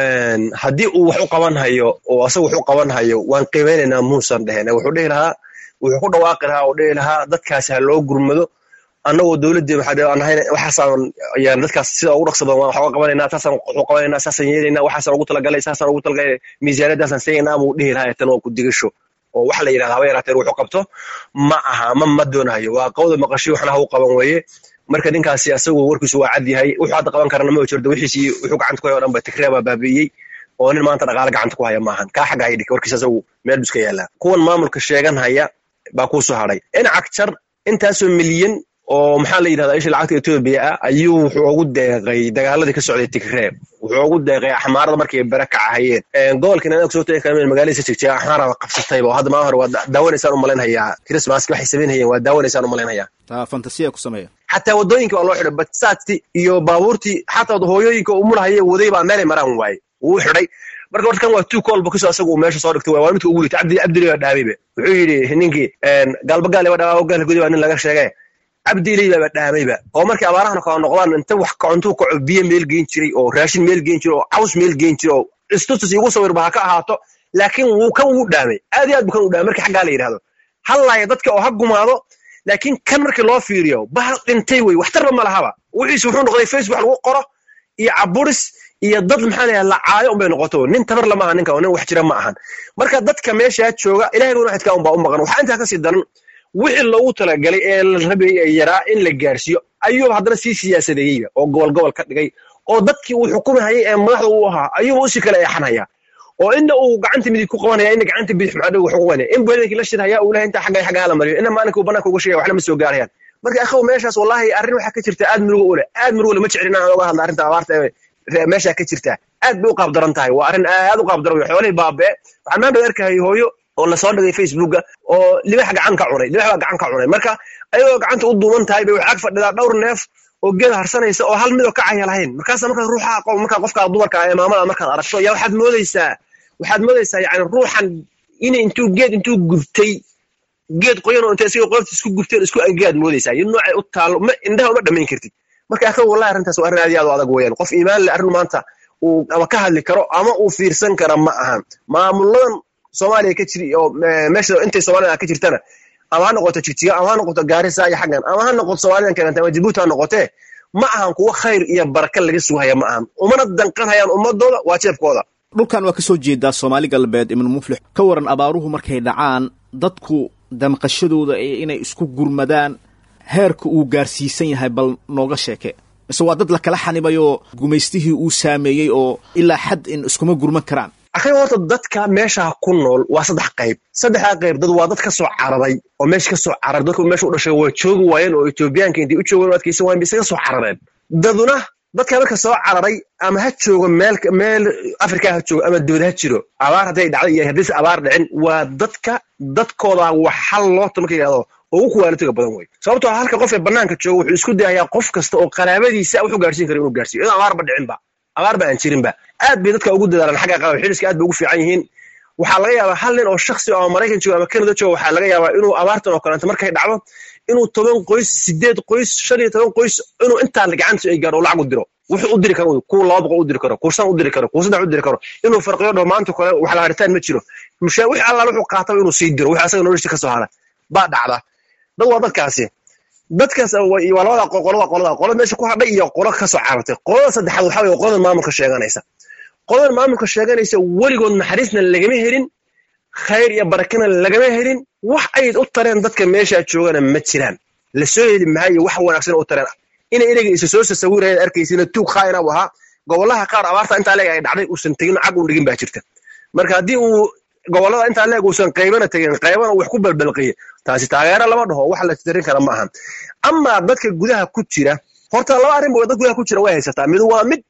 haddii uu wax u qaban hayo oo asaga wax u qaban hayo waan qiimeynaynaa muusan dhehen wuxuu dhihi lahaa wuxuu ku dhawaaqi lahaa oo dhihi lahaa dadkaasi ha loo gurmado annagoo dowladdii waxaasaan yaan dadkaas sida ugu dhaqsa badan waan wax uga qabanayna taasaan waxu qabanayna saasaan yeelayna waxaasaan ugu talagalay saasaan ugu talagalay miisaaniyadaasaan siinayna buu dhihi lahaa tan waa ku digasho oo waxa la yidhahda haba yaraateen wuxuu qabto ma aha ma ma doonahayo waa qawda maqashi waxna ha u qaban weeye marka ninkaasi asagu warkiisu waa cad yahay wuxuu hadda qaban karana ma jirto wixiisii wuxuu gacanta ku haya o dhan ba tigreya baa baabi'iyey oo nin maanta dhaqaale gacanta ku haya maahan kaa xagga haydik warkiis asagu meel buska yaallaa kuwan maamulka sheegan haya baa kuu soo hadhay in cagjar intaasoo milyan oo maxaa la yidhahdaa isha lacagta etoobiya ah ayuu wuxuu ugu deeqay dagaaladii ka socday tigree wuxuu ugu deeqay axmaarada markay bere kacahayeen gobolkan anaga soo tegi karmeen magaaladiisa jigjiga axmaarada qabsatayba oo hadda maa hore waa daawanaysaan u malaynhayaa christmaski waxay samaynhayeen waa daawanaysaan u malaynhayaa taa fantasiya ku sameeya xataa waddooyinka waa loo xidhay batsaadtii iyo baabuurtii xataa hooyooyinka umulahaye waday baa meelay maraan waaye wuu xidhay marka horta kan waa two call bakiso asagu uu meesha soo dhigtay waa midka ugu liitay cabdi cabdili baa dhaamayba wuxuu yidhi ninkii gaalbagaal ba dhamaa gaalka gudi baa nin laga sheegay cabdiiley baaba dhaamayba oo markay abaarahana kala noqdaan inta wax kacontuu kaco biyo meel geen jiray oo raashin meel geen jiray oo caws meel geen jiray oo istutus igu sawirba ha ka ahaato laakiin wuu kan wuu dhaamay aad iyo aad bu kan u dhaamay markii xaggaa la yidhahdo hallaaya dadka oo ha gumaado laakiin kan markii loo fiiriyo bahal dhintay wey waxtarba ma lahaba wixiise wuxuu noqday facebook lagu qoro iyo caburis iyo dad maxaa layaha lacaayo unbay noqoto nin tabar lama aha ninka nin wax jira ma ahan marka dadka meeshaa jooga ilahay buna xidkaa unbaa u maqan waxaa intaa kasii daran wixii loogu talagalay ee la rabayay ee yaraa in la gaarsiiyo ayuuba haddana sii siyaasadeeyeyba oo gobol gobol ka dhigay oo dadkii uu xukumahayay ee madaxda uu ahaa ayuuba usii kala eexanaya oo inna uu gacanta midig ku qabanaya inna gacanta bidix maxaa wax ku qabanaya in buhadankii la shirhaya uu lehay intaa xagga xagga hala mariyo inna maalinka uu banaanka uga sheegaya waxna ma soo gaarayaan marka akhaw meeshaas wallahi arrin waxaa ka jirta aad murugo u leh aad murugo leh ma jeclin aan oga hadla arrinta abaarta ee meeshaa ka jirta aad bay u qaab daran tahay waa arrin aad u qaab daran wey xoolihii baabee waxaan maanta arkahayay hooyo oo lasoo dhigay facebooka oo libax gacan ka cunay libax baa gacan ka cunay marka ayagoo gacanta u duuban tahay bay waxaa ag fadhidaa dhowr neef oo geed harsanaysa oo hal midoo kacaya lahayn markaasa markaad ruuxa markaa qofka dumarka ee maamada markaad aragto yaa waxaad moodaysaa waxaad moodaysaa yani ruuxan in intuu geed intuu gubtay geed qoyan oo intay isaga qoofta isku gubteen isku angeaad moodaysaa iyo noocay u taalo ma indhaha uma dhamayn kartid marka akha wallahi arrintaas waa arrin aad iyo aad u adag weeyaan qof iimaan le arrin maanta uu ama ka hadli karo ama uu fiirsan kara ma ahan maamuladan soomaaliya ka jiri oo meesha intay soomaalida ka jirtana ama ha noqoto jigjiga ama ha noqoto gaarisa iyo xaggan ama ha noqoto soomaalidan kalenta ama jabuuti ha noqotee ma ahan kuwo khayr iyo baraka laga sugahaya ma ahan umana danqan hayaan ummadooda waa jeebkooda dhulkan waa ka soo jeedaa soomaali galbeed ibnu muflix ka waran abaaruhu markay dhacaan dadku damqashadooda ee inay isku gurmadaan heerka uu gaarsiisan yahay bal nooga sheeke mise waa dad la kala xanibayoo gumaystihii uu saameeyey oo ilaa xad in iskuma gurman karaan akhiga horta dadka meesha ku nool waa saddex qayb saddexdaa qayb dad waa dad ka soo cararay oo meesha ka soo cararay dadku meesha u dhashay waa joogi waayeen oo etoobiyaanka intay u joogeen oo adkaysan waayeen bay isaga soo carareen daduna dadka marka soo cararay ama ha joogo meel meel afrika ha joogo ama dibad ha jiro abaar hadday dhacday iyo haddayse abaar dhicin waa dadka dadkooda wax hal loota marka yidhahdo ugu kuwaalitiga badan wey sababtoo halka qof ee banaanka jooga wuxuu isku dayayaa qof kasta oo qaraabadiisa wuxuu gaarsiin kara inuu gaarsiiyo iyadoo abaarba dhicinba abaarba aan jirinba aad bay dadka ugu dadaalaan xagga qaab xiliska aad bay ugu fiican yihiin waxaa laga yaabaa hal nin oo shaksi oo maraykan jooga ama kanada jooga waxaa laga yaabaa inuu abaartan oo kaleeto markay dhacdo inuu toban qoys sideed qoys shan iyo toban qoys inuu intaa gacanta ay gaaro lacag u diro wuxuu u diri karo kuwa laba boqol u diri karo kuwa shan u diri karo kuwa saddex u diri karo inuu farqiyo dhaho maanta kale wax la haritaan ma jiro mushaa wix allaal wuxuu qaataba inuu sii diro wix asaga noloshiisa ka soo hara baa dhacda dad waa dadkaasi dadkaas waa labada qolada qolada qolada meesha ku hadhay iyo qolo ka soo carartay qolada saddexaad waxaa weye qoladan maamulka sheeganaysa qoladan maamulka sheeganaysa weligood naxariisna lagama helin khayr iyo barakana lagama helin wax ay u tareen dadka meeshaa joogana ma jiraan la soo heli maayo wax wanaagsan u tareen inay ereyga isa soo sasawirayaan arkaysina tuug khaayina u ahaa gobolaha qaar abaarta intaa leeg ay dhacday uusan tegin cag un dhigin baa jirta marka haddii uu gobolada intaa leeg uusan qaybana tegin qaybana wax ku balbalqiye taasi taageero lama dhaho wax la tirin kara ma aha amaa dadka gudaha ku jira horta laba arrin ba dad gudaha ku jira way haysataa mid waa mid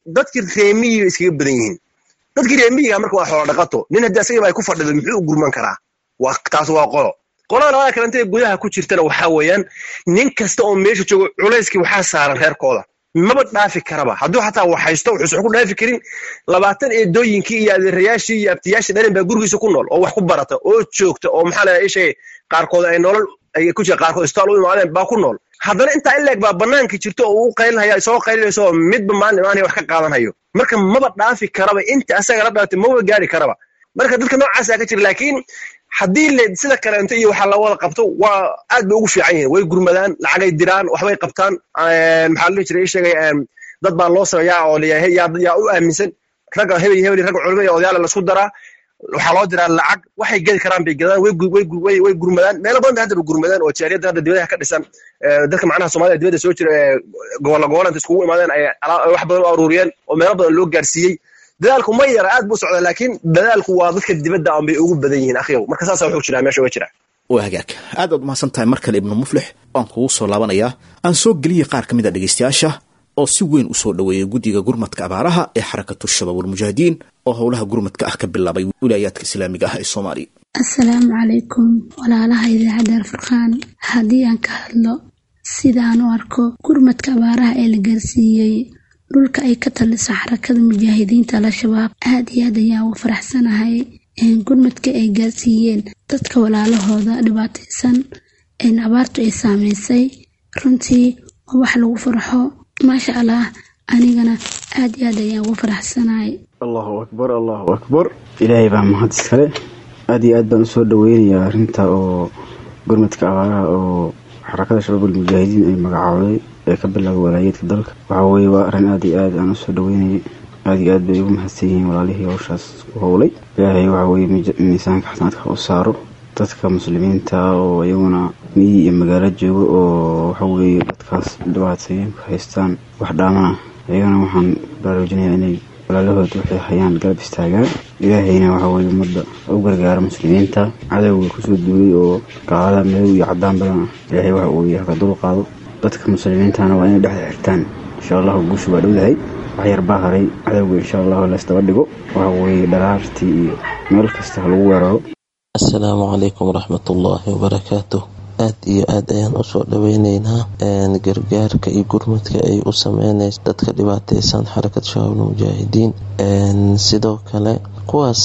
dadkii reemiyiga iskaga badan yihiin dadkii reemiyiga marka waa xoolo dhaqato nin haddii asagaba ay ku fadhido muxuu u gurman karaa waa taas waa qolo qolada labada kalenta ee gudaha ku jirtana waxaa weeyaan nin kasta oo meesha joogo culayskii waxaa saaran reerkooda maba dhaafi karaba hadduu xataa wax haysto wuxuusan ku dhaafi karin labaatan eedooyinkii iyo adeerayaashii iyo abtiyaashii dhalin baa gurigiisa ku nool oo wax ku barata oo joogta oo maxaa la ishay qaarkood ay nolol ay ku jira qaarkood istaal u imaadeen baa ku nool haddana intaa ileeg baa banaanka jirto oo uu qaylinhaya soo qaylinayso oo midba maalin imaanaya wax ka qaadanhayo marka maba dhaafi karaba inta asaga la dhalatay maba gaari karaba marka dadka noocaasaa ka jira laakiin haddii le sida kaleento iyo waxaa la wada qabto waa aad bay ugu fiican yihiin way gurmadaan lacagay diraan waxbay qabtaan maxaa la dhihi jiray ii sheegay dad baa loo sameeyaa oo layahay yaa u aaminsan ragga hebel hebel ragga culimo iyo odayaala laisku daraa waxaa loo diraa lacag waxay gedi karaan bay gadaan way gurmadaan meelo badan bay hadda ba gurmadaan oo jaariyadda hadda dibadaha ka dhisan dadka macnaha soomaalida dibadda soo jira ee gobolla gobolanta iskugu imaadeen ay wax badan u aruuriyeen oo meelo badan loo gaarsiiyey dadaalku ma yara aad buu socdaa laakiin dadaalku waa dadka dibadda aan bay ugu badan yihiin akhiyow marka saasa wuxuu jiraa meesha uga jira waa hagaag aad baad umahadsan tahay mar kale ibnu muflix waan kugu soo laabanayaa aan soo geliyay qaar ka mid a dhegaystayaasha oo si weyn u soo dhoweeyay guddiga gurmadka abaaraha ee xarakatu shabaab walmujaahidiin oo howlaha gurmadka ah ka bilaabay wilaayaadka islaamiga ah ee soomaaliya assalaamu calaykum walaalaha idaacadda alfurqaan haddii aan ka hadlo sidaan u arko gurmadka abaaraha ee la gaarsiiyey dhulka ay ka taliso xarakada mujaahidiinta al-shabaab aad iyo aad ayaan ugu faraxsanahay gurmadka ay gaarsiiyeen dadka walaalahooda dhibaataysan abaartu ay saameysay runtii waa wax lagu farxo maasha allah anigana aad iyo aad ayaan ugu faraxsanahay allahu akbar allahu akbar ilaahay baa mahad iskale aad iyo aad baan usoo dhaweynayaa arrinta oo gurmadka abaaraha oo xarakada shabaab almujaahidiin ay magacaawday ee ka bilaabay walaayeedka dalka waxaa weeye waa arrin aad iyo aad aan usoo dhaweynayay aad iyo aad bay ugu mahadsan yihiin walaalihii howshaas ku howlay ilaahay waxa weeye miisaanka xasanaadka u saaro dadka muslimiinta oo iyaguna miyi iyo magaalo jooga oo waxa weeye dadkaas dhibaatayeen ku haystaan wax dhaama ah iyagana waxaan baraarujinayaa inay walaalahooda waxay hayaan garab istaagaan ilaahayna waxa weeye ummadda u gargaaro muslimiinta cadowga kusoo duulay oo gaalada madow iyo cadaan badan ah ilaahay waxa uu yahay ka dul qaado dadka muslimiintana waa inay dhexda xirtaan insha allahu guusha waa dhowdahay wax yar baa haray cadowga insha allahu laysdaba dhigo waxa weeye dharaartii iyo meel kasta ha lagu weeraro assalaamu calaykum waraxmatullaahi wabarakaatuh aad iyo aad ayaan usoo dhaweyneynaa gargaarka iyo gurmadka ay u sameynaysa dadka dhibaateysan xarakad shabaabna mujaahidiin sidoo kale kuwaas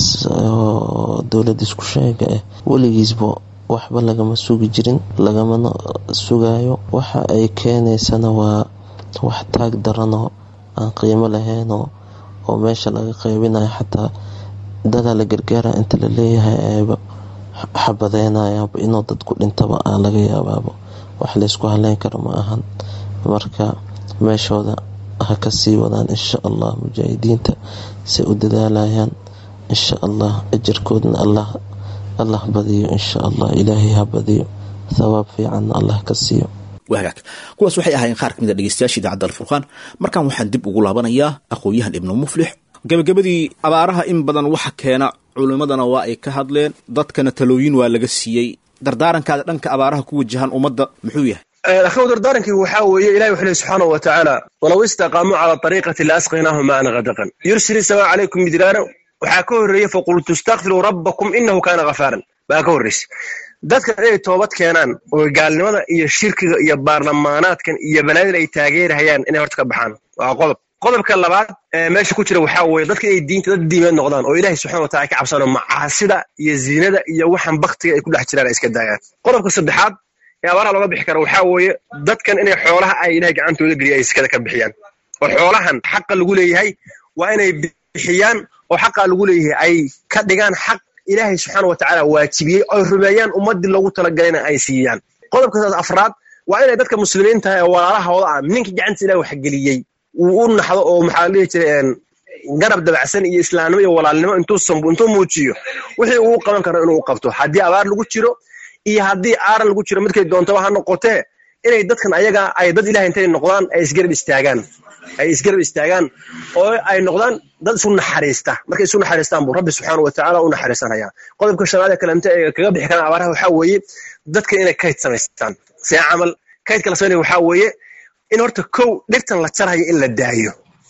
oo dowlad isku sheega ah weligiisba waxba lagama sugi jirin lagamana sugayo waxa ay keenaysana waa wax taag daranoo aan qiimo lahaynoo oo meesha laga qaybinayo xataa dadaa la gargaara inta la leeyahay ayba xabadeynayaanba inuu dadku dhintaba aa laga yaabaaba wax laysku haleyn karo ma ahan marka meeshooda ha ka sii wadaan insha allah mujaahidiinta say u dadaalayaan insha allah ajarkoodna allah allah badiyo insha allah ilaahay ha badiyo thawaab fiicanna allah ka siiyo wagaag kuwaas waxay ahaayeen qaar ka mid a dhegeystayaasha idaacadda alfurqaan markan waxaan dib ugu laabanayaa aqoon-yahan ibnu muflix gabagabadii abaaraha in badan waxa keena culimmadana waa ay ka hadleen dadkana talooyin waa laga siiyey dardaarankaada dhanka abaaraha ku wajahan ummadda muxuu yahay akhiw dardaarankii waxaa weeye ilahi wuxuu lehy subxaanahu wa tacaala walow istaqaamuu cala ariiqati la asqaynaahum maan kadaqan yursili samaa calaykum midraara waxaa ka horreeyey faqultu istakfiruu rabbakum inahu kaana khafaaran baa ka horreysa dadkan inay toobad keenaan oo gaalnimada iyo shirkiga iyo baarlamaanaadkan iyo balaadin ay taageerahayaan inay horta ka baxaan waa qodob qodobka labaad meesha ku jira waxaa weeye dadka inay diinta dad diimeed noqdaan oo ilahay subxana watacala ka cabsano macaasida iyo ziinada iyo waxan baktiga ay ku dhex jiraan ay iska daayaan qodobka saddexaad ee abaaraha looga bixi kara waxaa weeye dadkan inay xoolaha ay ilahay gacantooda geliya ay iskada ka bixiyaan oo xoolahan xaqa lagu leeyahay waa inay bixiyaan oo xaqa lagu leeyahay ay ka dhigaan xaq ilaahay subxaana watacaala waajibiyey oy rumeeyaan ummadii loogu talagalayna ay siiyaan qodobka afraad waa inay dadka muslimiinta ee walaalahooda ah ninka gacantiisa ilahay waxgeliyey uu u naxdo oo maxaa la dhihi jiray garab dabacsan iyo islaamnimo iyo walaalnimo intuu muujiyo wixii uu qaban karo inuu qabto haddii abaar lagu jiro iyo haddii aaran lagu jiro midkay doontaba ha noqotee inay dadkan ayaga ay dad ilahay intay noqdaan ay isgarab istaagaan ay isgarab istaagaan oo ay noqdaan dad isu naxariista markay isu naxariistaan buu rabbi subxaana wa tacaala u naxariisanaya qodobka shanaad ee kalente ee kaga bixi karaan abaaraha waxaa weeye dadka inay kayd samaystaan see camal kaydka la samaynaya waxaa weeye in horta kow dhirtan la jarhayo in la daayo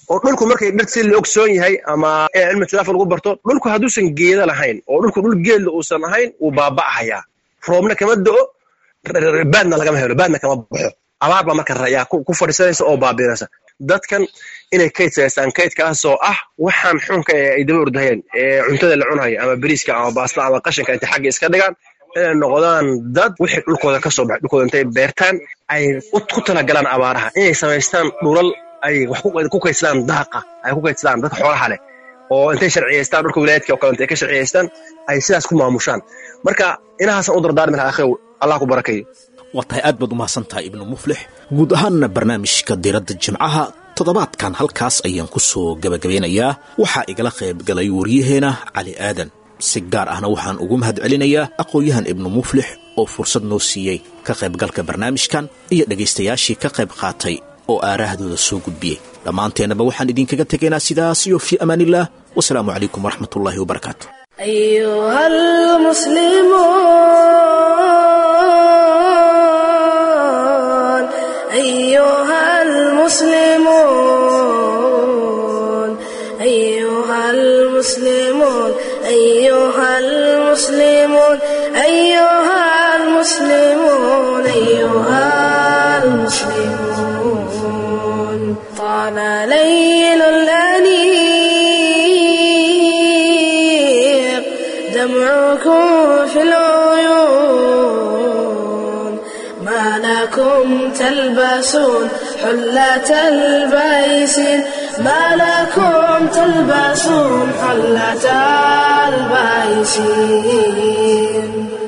oo dhulku markay dhir si la ogsoon yahay ama cilmi tilaafa lagu barto dhulku hadduusan geeda lahayn oo dhulku dhul geedla uusan ahayn wuu baaba'ahayaa roobna kama do'o baadna lagama helo baadna kama baxo abaar baa marka yaa ku fadhiisanaysa oo baabiinaysa dadkan inay kayd samaystaan kaydkaasoo ah waxaan xunka ee ay daba ordahayeen ee cuntada la cunayo ama beriiska ama baasta ama qashinka intay xagga iska dhigaan inay noqdaan dad wixii dhulkooda ka soo baxay dhulkooda intay beertaan ay ku talagalaan abaaraha inay samaystaan dhulal ay wax ku kaydsadaan daaqa ay ku kaydsadaan dadka xoolaha leh oo intay sharciyaystaan dhulka wilaayadka oo kale intay ka sharciyaystaan ay sidaas ku maamushaan marka inahaasaan u dardaarmi lahaa akhiw allah ku barakeeyo waa tahay aad baad u mahadsan tahay ibnu muflix guud ahaanna barnaamijka diiradda jimcaha toddobaadkan halkaas ayaan ku soo gebagabeynayaa waxaa igala qayb galay waryaheena cali aadan si gaar ahna waxaan ugu mahad celinayaa aqoon-yahan ibnu muflix oo fursad noo siiyey ka qaybgalka barnaamijkan iyo dhegaystayaashii ka qayb qaatay oo aaraahdooda soo gudbiyey dhammaanteennaba waxaan idinkaga tegaynaa sidaas iyo fii amaaniillah wasalaamu calaykum waraxmatullaahi wabarakaatu أيها المسلمون أيها المسلمون أيها المسلمون أيها المسلمون أيها المسلمون أيها المسلمون طال ليل الأنيق دمعكم في العيون ما لكم تلبسون حلة البيسين ما لكم تلبسون حلة البيسين